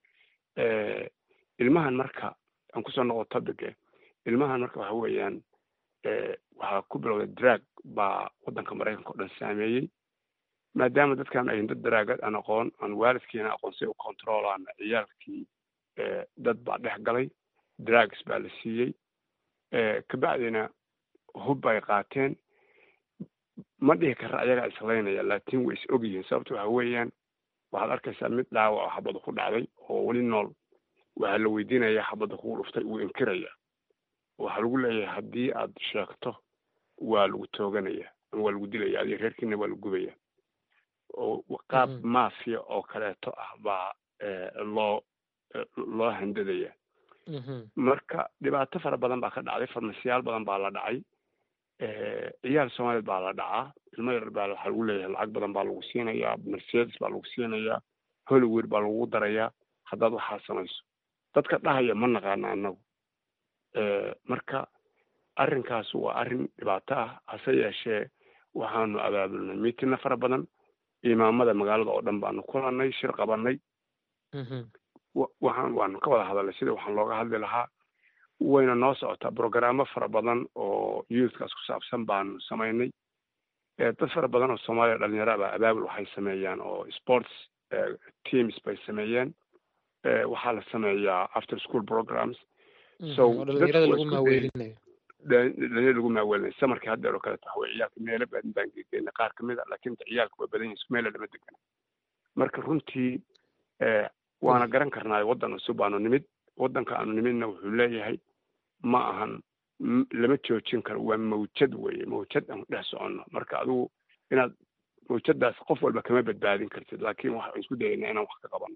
ilmahan marka aan kusoo noqo topic ilmahan marka waxa weeyaan waxaa ku bilowday drag baa waddanka maraykanka o dhan saameeyey maadaama dadkan ayin dad dragad aan aqoon aan waalidkiina aqoon si u controlaana ciyaalkii dad baa dhex galay drags baa la siiyey kabacdina hub bay qaateen ma dhihi kara ayagaa islaynaya laakiin way is og yihiin sababta waxa weeyaan waxaad arkaysaa mid dhaawac oo xabada ku dhacday oo weli nool waxaa la weydiinayaa xabada kugu dhuftay wuu inkiraya waxaa lagu leeyahay haddii aad sheegto waa lagu tooganaya ama waa lagu dilaya adiga reerkiina waa lagu gubaya oo qaab mafia oo kaleeto ah baa loo loo handadaya marka dhibaato fara badan baa ka dhacday farmasiyaal badan baa la dhacay ciyaal soomaaliyeed baa la dhacaa ilmo yar baa waxaa lagu leeyahay lacag badan baa lagu siinayaa mercedes baa lagu siinayaa hollywood baa lagu darayaa haddaad waxaa samayso dadka dhahaya ma naqaana annagu marka arrinkaas waa arrin dhibaato ah hase yeeshee waxaanu abaabulnay miitina fara badan imaamada magaalada oo dhan baanu kulanay shir qabanay waxaan waanu ka wada hadalnay sida waxaan looga hadli lahaa wayna noo socotaa brogaraamo fara badan oo youthkaas ku saabsan baanu samaynay dad fara badan oo soomaaliya dhalinyaro baa abaabul waxay sameeyaan oo sports teams bay sameeyeen waxaa la sameeyaa after school programs so dhalinyarada lagu maaweelinayo dhalinyarada lagu maaweelinayo samarkii haddeer oo kaleeto waxawey ciyaalka meelo badan baan gegeynay qaar kamid a laakiin ciyaalka waa badan yihin meela lama degana marka runtii waana garan karnaayo waddan cusub baanu nimid waddanka aanu nimidna wuxuu leeyahay ma ahan lama joojin karo waa mawjad weeye mawjad aan dhex soconno marka adigu inaad mawjadaas qof walba kama badbaadin kartid laakiin waxaan isku dayaynaa inaan wax ka qabanno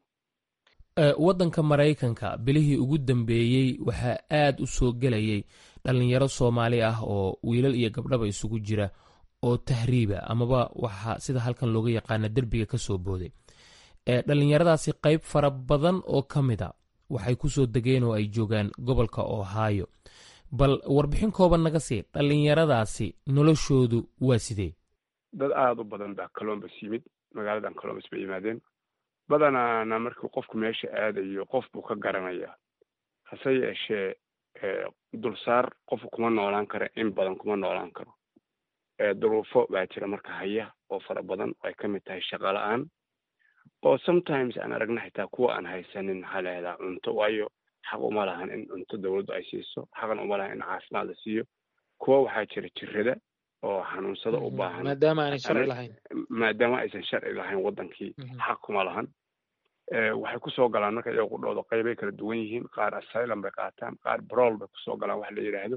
waddanka maraykanka bilihii ugu dambeeyey waxaa aad u soo gelayay dhallinyaro soomaali ah oo wiilal iyo gabdhaba isugu jira oo tahriiba amaba waxaa sida halkan looga yaqaana derbiga ka soo booday dhallinyaradaasi qayb fara badan oo ka mid a waxay ku soo degeen oo ay joogaan gobolka ohio bal warbixin kooban naga sii dhallinyaradaasi noloshoodu waa sidee dad aada u badan baa colombus yimid magaaladan colombus bay yimaadeen badanaana markii qofku meesha aadayo qof buu ka garanayaa hase yeeshee dulsaar qofku kuma noolaan karo in badan kuma noolaan karo duruufo baa jira marka haya oo fara badan ay ka mid tahay shaqa la-aan oo sometimes aan aragna xitaa kuwa aan haysanin maxaa lahahdaa cunto waayo xaq uma lahan in cunto dawladdu ay siiso xaqan uma lahan in caafimaad la siiyo kuwa waxaa jira jirada oo xanuunsada u baahan maadaama aanay sharci lahayn maadaama aysan sharci lahayn waddankii xaq kuma lahan waxay kusoo galaan marka iyago qudhooda qaybay kala duwan yihiin qaar asylum bay qaataan qaar brol bay kusoo galaan wax la yidhaahdo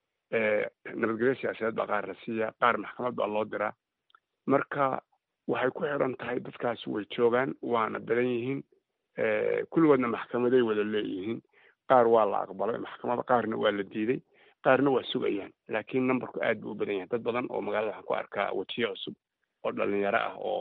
nabadgelyo siyaasadeed baa qaar la siiyaa qaar maxkamad baa loo diraa marka waxay ku xiran tahay dadkaasi way joogaan waana badan yihiin kulligoodna maxkamaday wada leeyihiin qaar waa la aqbalay maxkamada qaarna waa la diiday qaarna waa sugayaan laakiin numberku aad buu u badan yahay dad badan oo magaalada waxaan ku arkaa wajiyo cusub oo dhalinyaro ah oo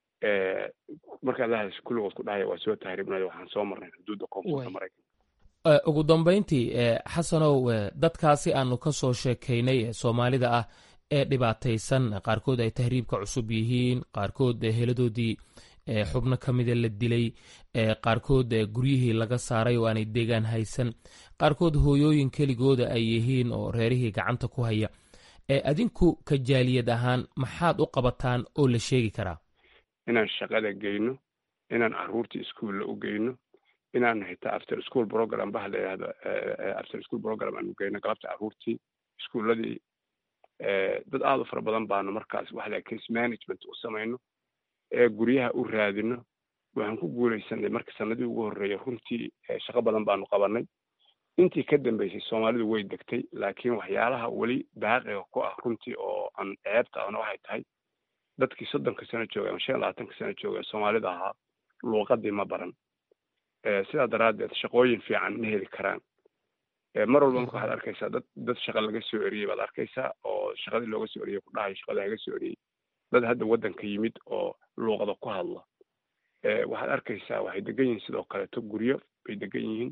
markaad la hadasho kulligood ku dhahaya waa soo tahribnay waxaan soo marnay xuduudda koonfurta maraykanka ugu dambayntii xasanow dadkaasi aanu ka soo sheekaynay ee soomaalida ah ee dhibaataysan qaarkood ay tahriibka cusub yihiin qaarkood heladoodii xubno ka mida la dilay qaarkood guryihii laga saaray oo aanay deegaan haysan qaarkood hooyooyin keligooda ay yihiin oo reerihii gacanta ku haya adinku ka jaaliyad ahaan maxaad u qabataan oo la sheegi karaa inaan shaqada geyno inaan caruurtii iskuolla u geyno inaan xitaa after school program baha la yidhahdo after school program aanu geyno galabta caruurtii iskuulladii dad aada u fara badan baanu markaas waxa la case management u samayno ee guryaha u raadino waxaan ku guulaysanay marka sanadii ugu horreeya runtii shaqo badan baanu qabanay intii ka dambeysay soomaalidu way degtay laakiin waxyaalaha weli baaqiga ku ah runtii oo aan ceebta ahna waxay tahay dadkii soddonka sano joogay ama shan iyo labaatanka sano joogay soomaalida ahaa luuqadii ma baran sidaa daraaddeed shaqooyin fiican ma heli karaan mar walba marka waxaad arkaysaa dad dad shaqa laga soo eriyey baad arkaysaa oo shaqadii looga soo eriyey ku dhahayo shaqada laga soo eriyey dad hadda waddanka yimid oo luuqada ku hadla waxaad arkaysaa waxay degan yihiin sidoo kaleeto guryo bay degan yihiin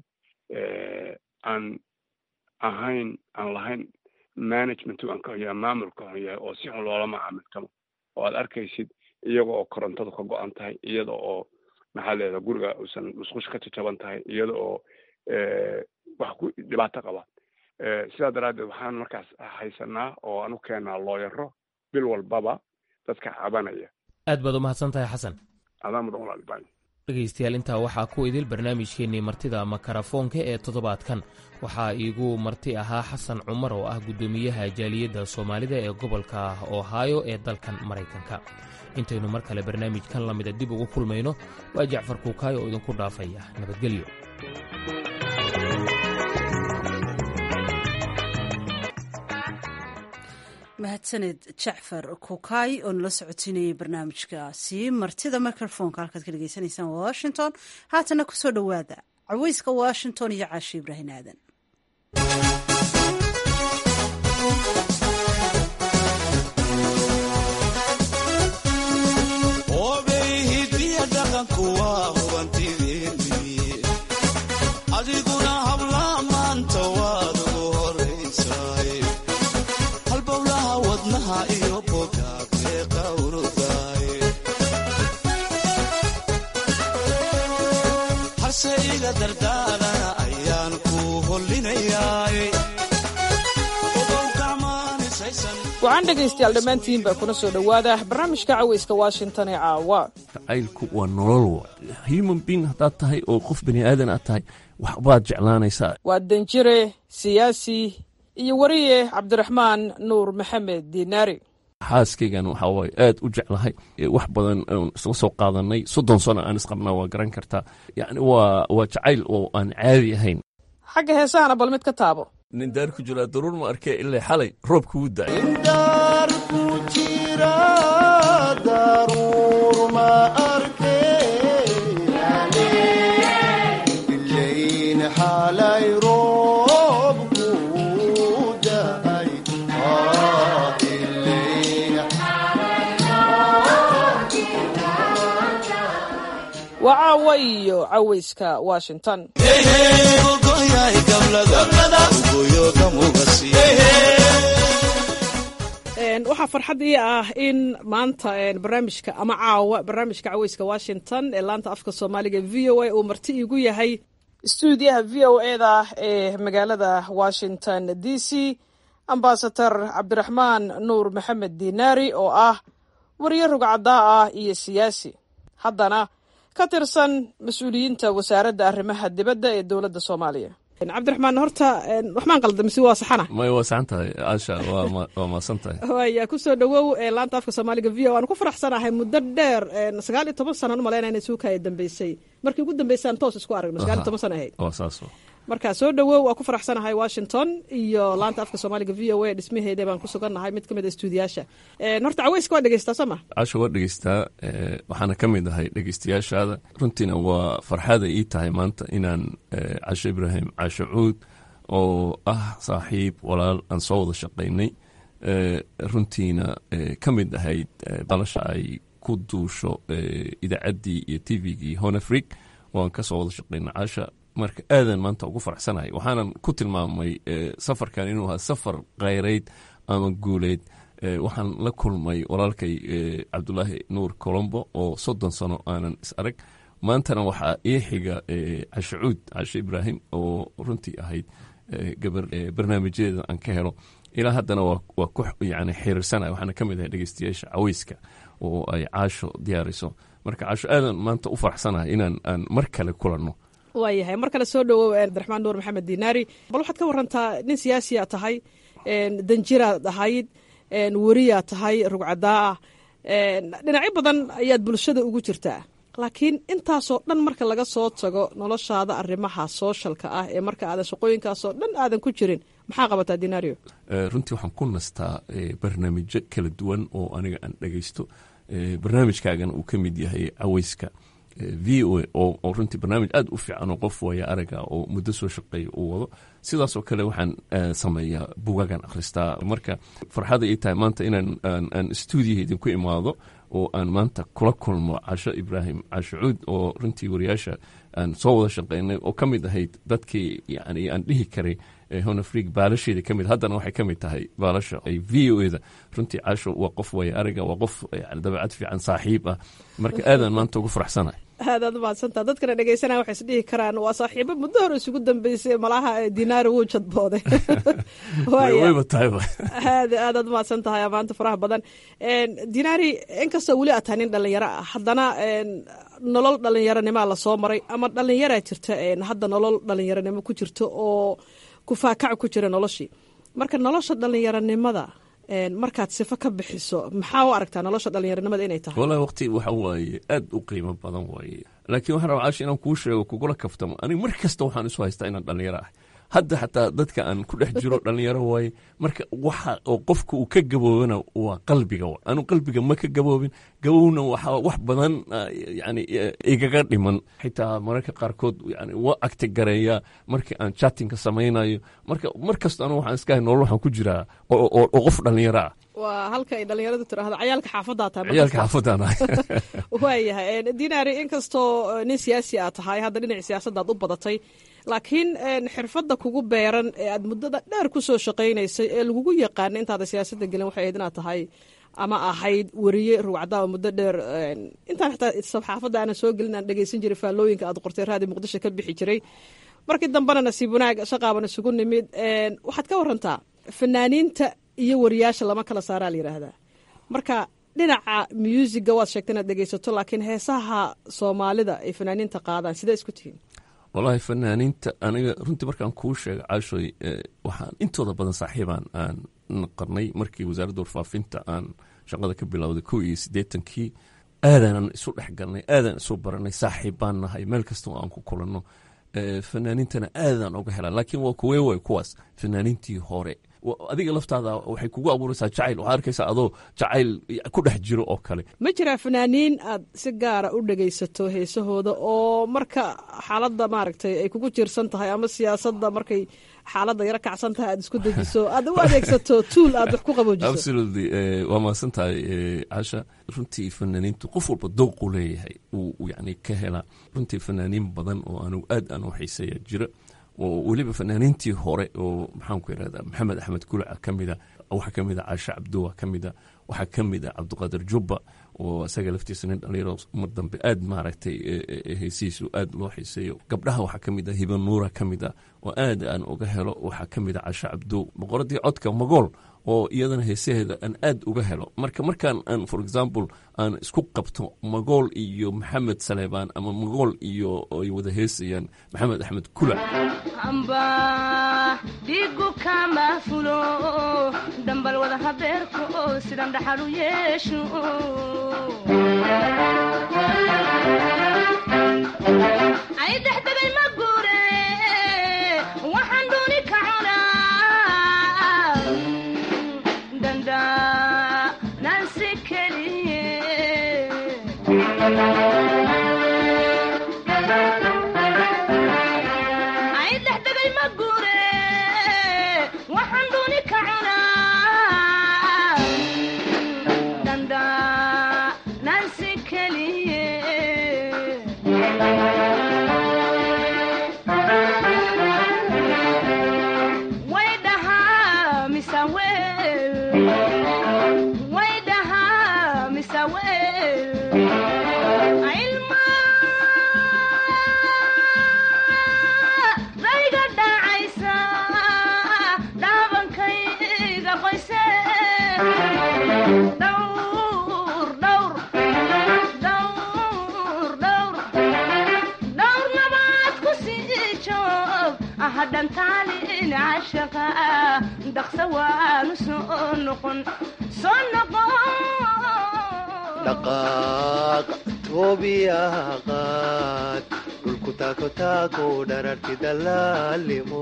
aan ahayn aan lahayn management aan ka hoyaa maamulka hon yahay oo si xun loola macaamiltamo oo aad arkaysid iyaga oo korontadu ka go-an tahay iyada oo maxaa leedaha guriga uusan musqush ka jajaban tahay iyada oo wax ku dhibaato qaba sidaa daraaddeed waxaan markaas haysanaa oo aan u keenaa looyaro bil walbaba dadka cabanaya aad baad u mahadsan tahay xasan adaa mudan walaalibaay dhegaystayaal intaa waxaa ku idil barnaamijkeennii martida makarafoonka ee toddobaadkan waxaa iigu marti ahaa xasan cumar oo ah guddoomiyaha jaaliyadda soomaalida ee gobolka ohaayo ee dalkan maraykanka intaynu mar kale barnaamijkan lamida dib ugu kulmayno waa jacfar kuukaayo oo idinku dhaafaya nabadgelyo mahadsaned jacfar kukaay oo nala socotiinayay barnaamijkaasi martida microfonka halkaad ka dhegeysanaysaan washington haatana kusoo dhowaada caweyska washington iyo caashi ibraahin aadan adiguna habla maanta waad ugu horaysaay halbowlaha wadnaha iyo bogaag meeqa urugaay harse iga dardaarana ayaan ku hollinayaay waxaan dhegaystayaal dhammaantiinba kuna soo dhowaada barnaamijka caweyska washington ee caawa jacaylku waa nolol human being haddaad tahay oo qof bani aadan aad tahay waxbaad jeclaanaysaa waa danjire siyaasi iyo wariye cabdiraxmaan nuur maxamed diinaari xaaskaygan waxaa waaye aad u jeclahay wax badan oon isla soo qaadanay soddon sano aan isqabnaa waa garan kartaa yacni waa waa jacayl oo aan caadi ahayn xagga heesahana bal mid ka taabo nin daar ku jiraa daruur ma arkee ilaa xalay roobka wuu da'ay daar ku jira daruur ma arkeen xalay roobku da'ay waa caawa iyo caweyska washington waxaa farxad ii ah in maanta barnaamijka ama caawa barnaamijka caweyska washington ee laanta afka soomaaliga v o a uu marti iigu yahay stuudiyaha v o eda ee magaalada washington d c ambasador cabdiraxmaan nuur maxamed diinaari oo ah wariye rugcadaa ah iyo siyaasi haddana ka tirsan mas-uuliyiinta wasaaradda arrimaha dibadda ee dowladda soomaaliya cabdiraxmaan horta waxmaan qalda mise waa saxana may waa saxan tahay aasha waa maasan tahay waya kusoo dhowow laanta afka soomaaliga v o aan ku faraxsanahay muddo dheer sagaal iyo toban sanaan umalaynaa inay suukaya dambeysay markii ugu dambeysaan toos isku aragno sagaal iyo toban sana ahayd waa saas marka soo dhowow waa ku faraxsanahay washington iyo laanta afka soomaaliga v o a dhismaheeda baan ku sugannahay mid ka mid a stuudiyaasha horta caweyska waa dhegeystaa soo ma casho waa dhegeystaa waxaana ka mid ahay dhegeystayaashaada runtiina waa farxada ii tahay maanta inaan casho ibraahim casho cuud oo ah saaxiib walaal aan soo wada shaqaynay runtiina ka mid ahayd dalasha ay ku duusho idaacaddii iyo t v-gii honafrig waan ka soo wada shaqaynay casha marka aadan maanta ugu faraxsanahay waxaanan ku tilmaamay safarkan inuu ahaa safar khayrayd ama guuleyd waxaan la kulmay walaalkay cabdulaahi nuur colombo oo soddon sano aanan is arag maantana waxaa ii xiga casho cuud casho ibraahim oo runtii ahayd gabar barnaamijyadeeda aan ka helo ilaa haddana waa ku yani xiriirsanaya waxaana ka mid ahay dhegeystayaasha caweyska oo ay caasho diyaariso marka caasho aadan maanta u faraxsanahay inaan aan mar kale kulanno waayahay mar kale soo dhowow cabdiraxmaan nuur maxamed dinaari bal waxaad ka warantaa nin siyaasiyaa tahay danjiraad ahayd weriyaa tahay rugcadaa ah dhinacyo badan ayaad bulshada ugu jirtaa laakiin intaasoo dhan marka laga soo tago noloshaada arrimaha sooshalka ah ee marka aadan shaqooyinkaasoo dhan aadan ku jirin maxaa qabataa dinario runtii waxaan ku nastaa barnaamijyo kala duwan oo aniga aan dhegeysto barnaamijkaagana uu ka mid yahay caweyska v o a oo runtii barnaamij aad u fiican oo qof waya araga oo muddo soo shaqeeya uu wado sidaasoo kale waxaan sameeyaa bugagan akhristaa marka farxada ii tahay maanta inaan aan stuudiyaha idinku imaado oo aan maanta kula kulmo casho ibraahim casho cuud oo runtii wariyaasha aan soo wada shaqeynay oo ka mid ahayd dadkii yani aan dhihi karay honafrig baalasheeda ka mid haddana waxay ka mid tahay baalasha ay v o eda runtii casho waa qof waya araga waa qof dabeecad fiican saaxiib ah marka aadaan maanta ugu faraxsanahay aadaad umahadsantaa dadkana dhegeysanaya waxay isdhihi karaan waa saaxiibo muddo hore isugu dambeysay malaha dinaari wuu jadbooday wayba tahayba aad aadaad umahadsan tahay amaanta faraha badan dinaari inkastoo weli aad tahay nin dhalinyaro ah haddana nolol dhalinyaronimoa lasoo maray ama dhalinyaraa jirta hadda nolol dhalinyaronimo ku jirta oo kufaakac ku jira noloshii marka nolosha dhalinyaronimada markaad sifo ka bixiso maxaa u aragtaa nolosha dhalinyaronimada inay tahay wallahi waqti waxa waaye aad u qiimo badan waaye laakiin waxaan rabaa caashi inaan kuu sheego kugula kaftamo aniga mar kasta waxaan isu haystaa inaan dhalinyaro ah hadda xataa dadka aan ku dhex jiro dhalinyaro waaye marka waxa oo qofka uu ka gaboobana waa qalbiga wa anu qalbiga ma ka gaboobin gabowna waxa wax badan yani igaga dhiman xitaa mararka qaarkood yani waa agti gareeya markii aan chatinka samaynayo marka mar kasta anu waxaan iskahay nolol waxaan ku jiraa oo qof dhalinyaro ah waa halka ay dhalinyaradu tiraahdo cayaalka xaafadaa tahay ciyaalka xaafadaan ahay waayahay dinaari inkastoo nin siyaasi aad tahay hadda dhinac siyaasaddaad u badatay laakiin xirfadda kugu beeran ee aad muddada dheer ku soo shaqaynaysay ee lagugu yaqaana intaada siyaasadda gelin waxay ahayd inaad tahay ama ahayd weriye rugcadaaba muddo dheer intaan xitaa saxaafadda aanan soo gelin aan dhegeysan jiray faallooyinka aad qortay raadi muqdisho ka bixi jiray markii dambena nasiib wanaag shaqaaban isugu nimid waxaad ka warantaa fanaaniinta iyo wariyaasha lama kala saaraa la yidhaahdaa marka dhinaca muusiga waad sheegta inaad dhegeysato laakiin heesaha soomaalida ay fanaaniinta qaadaan sidee isku tihiin wallaahi fanaaniinta aniga runtii markaan kuu sheega caashoy waxaan intooda badan saaxiibaan aan naqarnay markii wasaaradda warfaafinta aan shaqada ka bilowday kow iyo siddeetankii aadaanan isu dhex galnay aadaan isu baranay saaxiib baan nahay meel kasta oo aan ku kulanno fanaaniintana aadaan oga helaa laakiin waa kuwee way kuwaas fanaaniintii hore adiga laftaada waxay kugu abuuraysaa jacayl waxaad arkaysaa adoo jacayl ku dhex jiro oo kale ma jiraa fanaaniin aad si gaara u dhegaysato heesahooda oo marka xaaladda maaragtay ay kugu jiirsan tahay ama siyaasadda markay xaaladda yaro kacsan tahay aad isku dejiso aad u adeegsato tuul aad wax ku qaboojiso absolutely waa mahadsan tahay casha runtii fanaaniintu qof walba dowqu leeyahay uu yani ka helaa runtii fanaaniin badan oo anigu aad aan u xiiseeya jira oo weliba fanaaniintii hore oo maxaanku irahda maxamed axmed kulaca ka mida waxaa ka mid a caasha cabduwa ka mida waxaa ka mid a cabdiqaadir jubba oo isaga laftiisa nin dhalinyaro mar dambe aad maaragtay heysihiisu aad loo xiiseeyo gabdhaha waxaa ka mid a hiba nuura ka mid a oo aad aan uga helo waxaa ka mid a caasha cabduw boqoradii codka magool oo iyadana heesaheeda aan aad uga helo marka markaan aan for example aan isku qabto magool iyo maxamed saleebaan ama magool iyo ay wada heesayaan maxamed axmed kulac amba dhigu kama fulo dhambal wada habeerka oo sidan dhaxal u yeesho ay dexdegay ma guure ay dhexdegay ma guure waxaan dooni ka cunaa dandaanansi keliye way dhahaa misa wel way dhahaa misa wel ilma rayga dhacaysa dhaabankayga qoyse dhowr dhowr dhowr dhowr dhowr nabaad ku sii joog ahadhantaalin cashaqa dhaqsa waanu soo noqon soo noqon dhaqaaq toobiyaqaad dhulku taako taako dhararti dalaalimo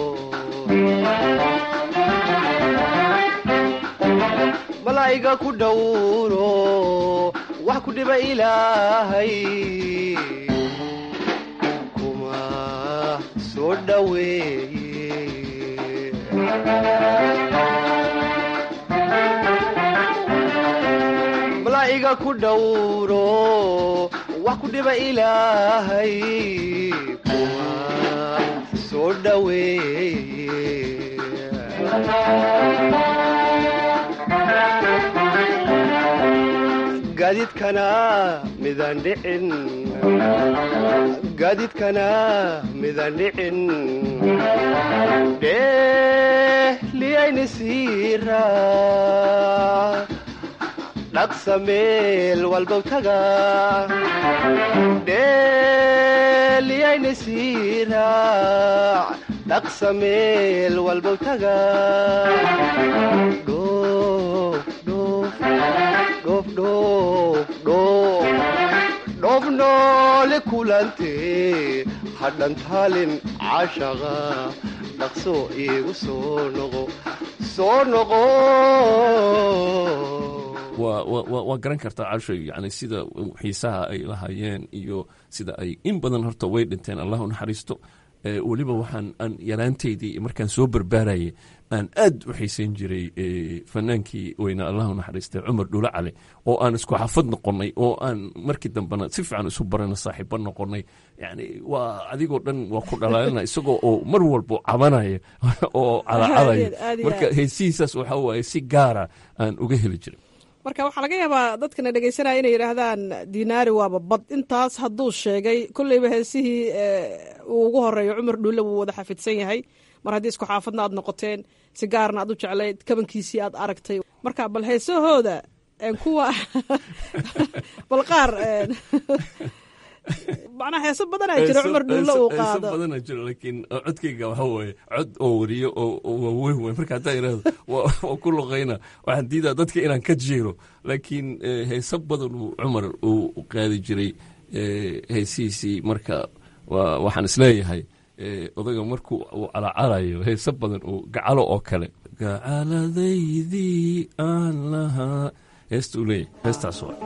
malaa'iga ku dhowro wax ku dhiba ilaahay kuma soo dhoweeye malaa'iga ku dhowro wax ku dhiba ilaahay kuma soo dhoweeye gaadiidkana midaan dhicin gaadiidkana midaan dhicin dhehliyayni siira dhaqsa meel walbow taga dheeliyayni siiraac dhaqsa meel walbow taga dhoof dhoof dhoof dhoof dhoof dhoof noole kulante hadhantaalin cashaqa dhaqso iigu soo noqo soo noqo waa garan kartaa cashoy yani sida xiisaha ay lahaayeen iyo sida ay in badan horta way dhinteen allah u naxariisto weliba waxaan aan yaraanteydii markaan soo barbaarayay aan aad u xiisayn jiray fanaankii weynaa allah u naxariistay cumar dhulo cali oo aan isku xafad noqonnay oo aan markii dambena si fiican isu barana saaxiibo noqonnay yani waa adigoo dhan waa ku dhalaalina isagoo oo mar walbo cabanaya oo calacalaya marka heesihiisaas waxaa waaye si gaara aan uga heli jiray marka waxaa laga yaabaa dadkana dhegeysanaya inay yidhaahdaan dinaari waaba bad intaas hadduu sheegay kolleyba heesihii uu ugu horeeyo cumar dhuulle wuu wada xafidsan yahay mar haddii isku xaafadna aad noqoteen si gaarna aad u jeclayd kabankiisii aad aragtay marka bal heesahooda kuwa bal qaar macnaa heeso badanaa jira cumar dhuulle uu qaado badanaa jiro laakiin codkayga waxa waaye cod oo wariyo oo waaweyn waay marka haddaa irahdo waa ku luqayna waxaan diidaa dadka inaan ka jeero laakiin heeso badan uu cumar uu qaadi jiray heesihiisii marka waxaan isleeyahay odaga markuu uu calacalayo heeso badan uu gacalo oo kale gacaladaydii aan lahaa heesta uu leeyahay heestaas waa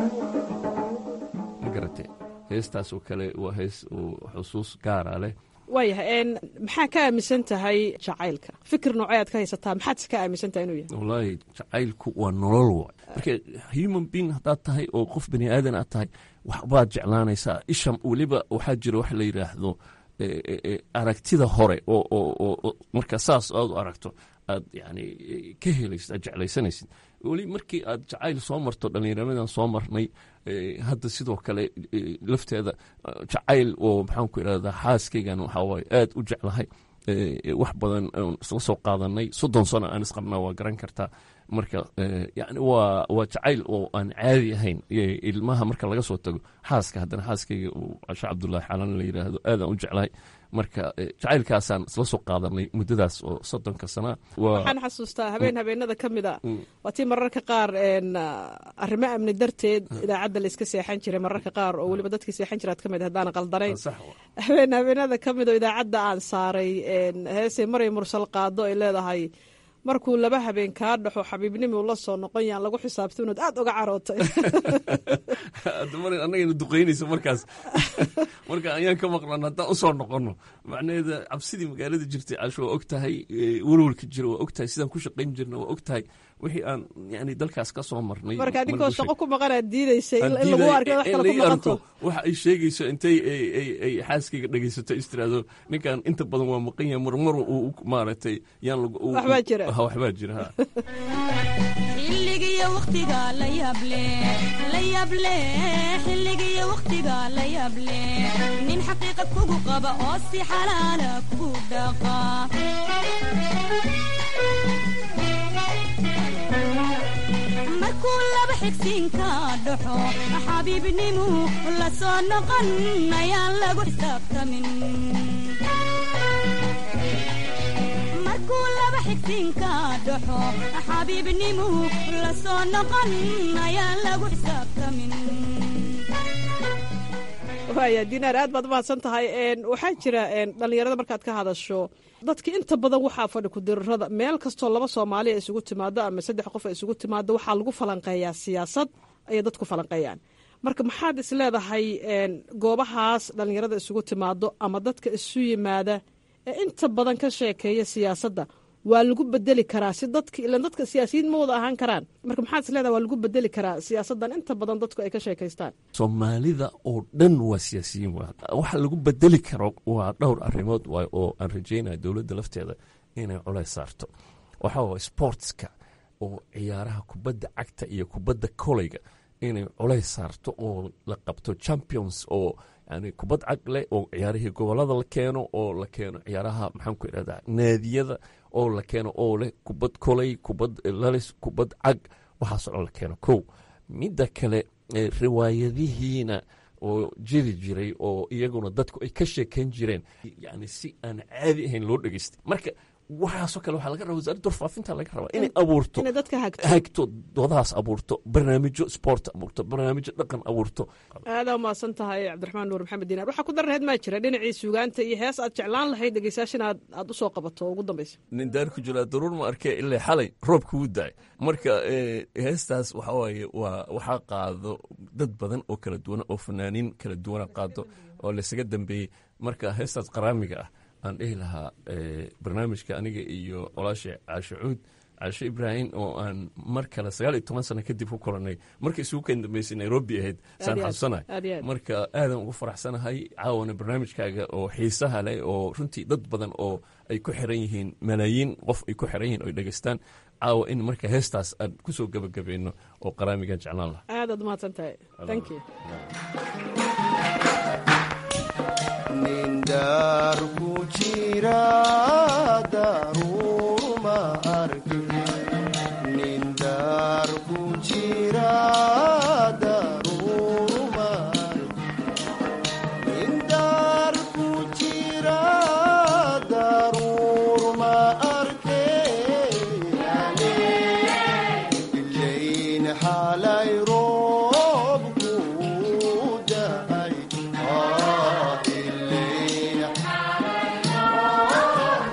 heestaasoo kale waa hees uu xusuus gaara leh waayahay maxaa ka aaminsan tahay jacaylka fikir noocee aad ka haysataa maxaad ka aaminsan tahay inuu yahay wallaahi jacaylku waa nolol waay marka human being haddaad tahay oo qof bani aadan aad tahay waxbaad jeclaanaysaa isha weliba waxaa jira wax la yidhaahdo aragtida hore oo marka saas aad u aragto aad yani ka helaysid aad jeclaysanaysid weli markii aad jacayl soo marto dhallinyaramadan soo marnay hadda sidoo kale lafteeda jacayl oo maxaan ku irahdaa xaaskaygan waxawaaye aad u jeclahay wax badan isla soo qaadanay soddon sano aan isqabnaa waa garan kartaa marka yani waa waa jacayl oo aan caadi ahayn ilmaha marka laga soo tago xaaska haddana xaaskayga uu casho cabdullaahi xalan la yidhaahdo aadaan u jeclahay marka jacaylkaasaan isla soo qaadanay muddadaas oo soddonka sana waxaan xasuustaa habeen habeenada ka mid a waa tii mararka qaar arrimo amni darteed idaacadda la iska seexan jiray mararka qaar oo weliba dadkii seexan jiraad ka mid haddaan qaldanayn habeen habeenada ka mid oo idaacadda aan saaray heesay maray mursal qaado ay leedahay markuu laba habeen kaa dhaxo xabiibnimi ula soo noqon yaan lagu xisaabta inaad aad uga carootay annagayna duqaynayso markaas marka ayaan ka maqlan haddaan usoo noqonno macnaheeda cabsidii magaalada jirtay casho waa og tahay welwelka jira waa og tahay sidaan ku shaqayn jirna waa og tahay wixii aan yani dalkaas ka soo marnay marka adinkoo shaqo ku maqan aad diidaysay in lagu arko wax kale ku maqanto waxa ay sheegayso intay ay xaaskayga dhegaysato istiraado ninkan inta badan waa maqan yahay marmar uu maaragtay yaan waxbaa jira waxbaa jira ha xilligiyo waqtiga la yable la yable xilligiyo waqtiga la yable nin xaqiiqa kugu qaba oo si xalaala kugu dhaqa markuu laba xigsiinka dhaxo xabiibnimu la soo noqon ayaan lagu xisaabtamin markuu laba xigsiinka dhaxo xabiibnimu la soo noqon ayaan lagu xisaabtamin waaya dinaar aad baad umahadsan tahay waxaa jira dhallinyarada markaad ka hadasho dadka inta badan waxaa fadhi kudirarada meel kastoo laba soomaali a isugu timaado ama saddex qof a isugu timaado waxaa lagu falanqeeyaa siyaasad ayay dadku falanqeeyaan marka maxaad is leedahay goobahaas dhallinyarada isugu timaado ama dadka isu yimaada ee inta badan ka sheekeeya siyaasadda waa lagu bedeli karaa si dadka ilan dadka siyaasiyiin ma wada ahaan karaan marka maxaad is leedahay waa lagu bedeli karaa siyaasaddan inta badan dadku ay ka sheekaystaan soomaalida oo dhan waa siyaasiyiin waxa lagu bedeli karo waa dhowr arrimood waay oo aan rajaynaya dowladda lafteeda inay culays saarto waxaa waay sportska oo ciyaaraha kubadda cagta iyo kubadda koleyga inay culays saarto oo la qabto champions oo yani kubad cag leh oo ciyaarihii gobolada la keeno oo la keeno ciyaaraha maxaan ku idhahdaa naadiyada oo la keeno oo leh kubad koley kubad lalis kubad cag waxaasoo dhan la keeno kow midda kale riwaayadihiina oo jiri jiray oo iyaguna dadku ay ka sheekayn jireen yani si aan caadi ahayn loo dhegeystay marka waxaasoo kale waxaa laga rabaa wasaaradda warfaafinta laga rabaa inay abuurto hagto doodahaas abuurto barnaamijyo sport abuurto barnaamijyo dhaqan abuurto aadaa umahadsan tahay cabdiraxmaan nuur maxamed diinaar waxaa ku darreed maa jira dhinacii suugaanta iyo hees aad jeclaan lahayd dhegeystayaashan aad aad usoo qabato oo ugu dambeysa nin daar ku jiraa daruur ma arkee ilaa xalay roobka wuu daay marka heestaas waxa waaye waa waxaa qaado dad badan oo kala duwan oo fanaaniin kala duwana qaado oo laysaga dambeeyey marka heestaas qaraamiga ah aan dhihi lahaa barnaamijka aniga iyo colaasha caashe cuud caashe ibraahim oo aan mar kale sagaal iyo toban sano kadib ku kulannay marka isugu kan dambeysay nairobi ahayd saan xasuusanahay marka aadan ugu faraxsanahay caawana barnaamijkaaga oo xiisaha leh oo runtii dad badan oo ay ku xiran yihiin malaayiin qof ay ku xiran yihiin oo ay dhegeystaan caawa in marka heestaas aan kusoo gebagabayno oo qaraamigan jeclaan lahaa aadaad umahadsan tahay thank you nindaar ku jira daruuruma arki nindaar ku jira daruuruma nindaar ku jira daruuruma arke ilayn xalay roobku daay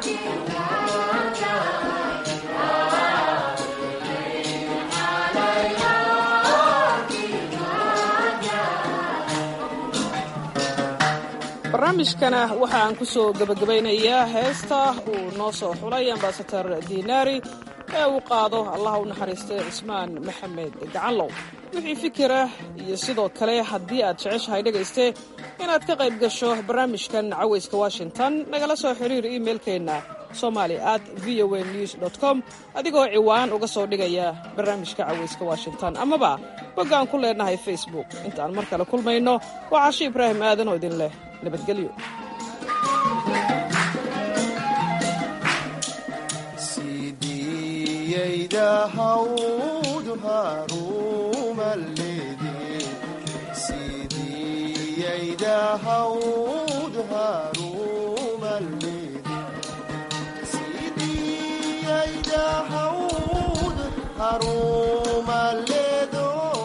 barnaamijkana waxa aan ku soo gebagabaynayaa heesta uu noo soo xulay ambasador diinaari ee uu qaado allaha u naxariistay cismaan maxamed gacanlow wixii fikira iyo sidoo kale haddii aad jeceshahay dhegayste inaad ka qayb gasho barnaamijkan cawayska washington nagala soo xiriir iimailkeenna somali at v o a news com adigoo ciwaan uga soo dhigaya barnaamijka cawayska washington amaba boggaan ku leenahay facebook intaan mar kale kulmayno waa cashi ibraahim aadan oo idin leh nabadgelyo sidiyayda hawdu harumalede sidiyayda hawdu harumalede sidiyayda hawdu harumaledo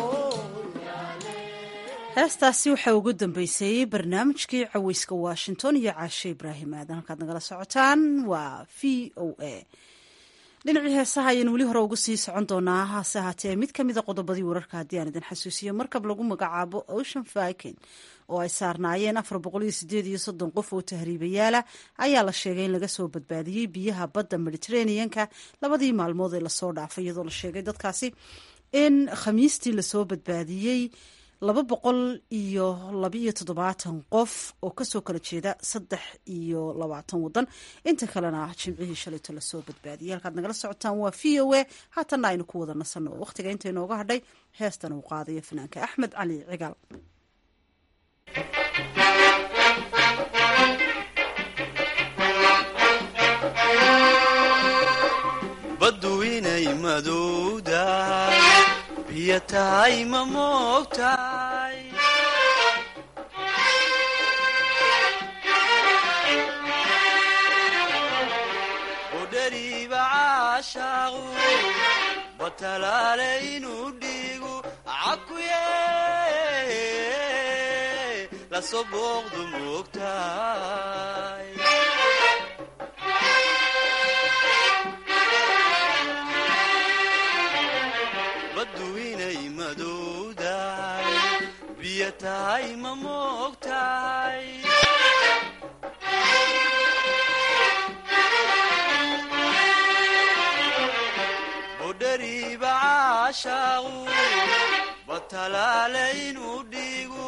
heestaasi waxaa ugu dambeysay barnaamijkii caweyska washington iyo caashe ibraahim aadan halkaad nagala socotaan waa v o a dhinacii heesaha ayaan weli hore uga sii socon doonaa hase ahaatee mid ka mida qodobadii wararka haddii aan idin xasuusiyo markab lagu magacaabo ocean viking oo ay saarnaayeen afar boqol iyo sideed iyo soddon qof oo tahriibayaala ayaa la sheegay in laga soo badbaadiyey biyaha badda mediterraneanka labadii maalmood ee lasoo dhaafay iyadoo la sheegay dadkaasi in khamiistii lasoo badbaadiyey laba boqol iyo labaiyo toddobaatan qof oo kasoo kala jeeda saddex iyo labaatan wadan inta kalena jimcihii shalayto lasoo badbaadiyay halkaad nagala socotaan waa v o a haatanna aynu ku wada nasanno oo wakhtiga inta inooga hadhay heestan uu qaadayo fanaanka axmed cali cigaal baddu inay madowdahay biyo tahay ma moogtahay udhariiba caashaaqu batalaale inuu dhiigu cakuye lasoo booqdu moogtahay baddu inay madowdahay biyo tahay ma moogtahay budhariiba caashaaqu batalaale inuu dhiigu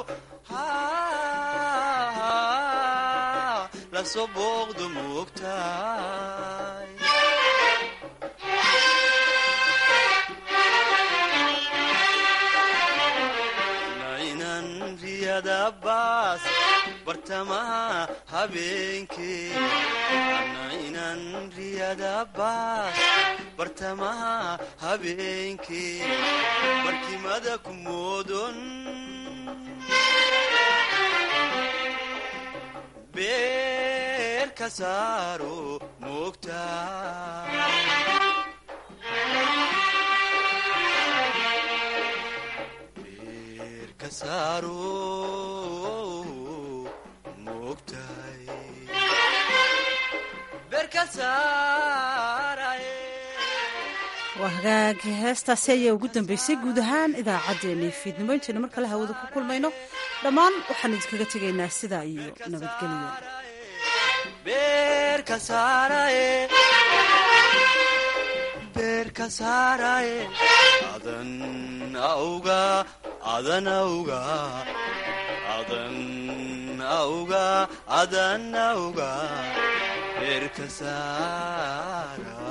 lasoo booqdu moogtahay baas bartamaha habeenkee ana inan riyada baas bartamaha habeenkee barkimada ku moodon beer ka saaro moogta waa hagaag heestaasi ayaa ugu dambeysay guud ahaan idaacaddeenii fiidnimo intaynu mar kale hawada ku kulmayno dhammaan waxaan idinkaga tegaynaa sidaa iyo nabadgelyo beerka saaraye adan auga adan auga adan auga adan auga beerka saara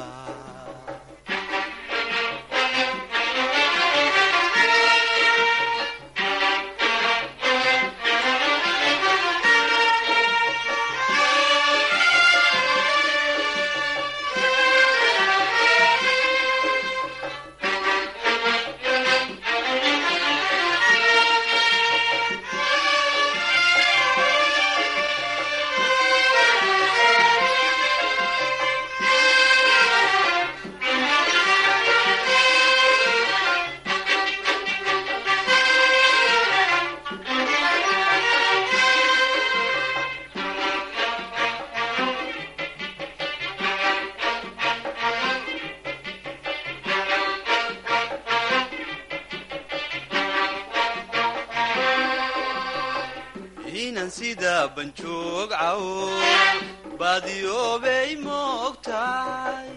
sida banjoog caw baadiyoobay moogtahay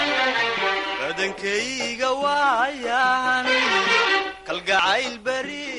badankayga waayan kalgacayl beri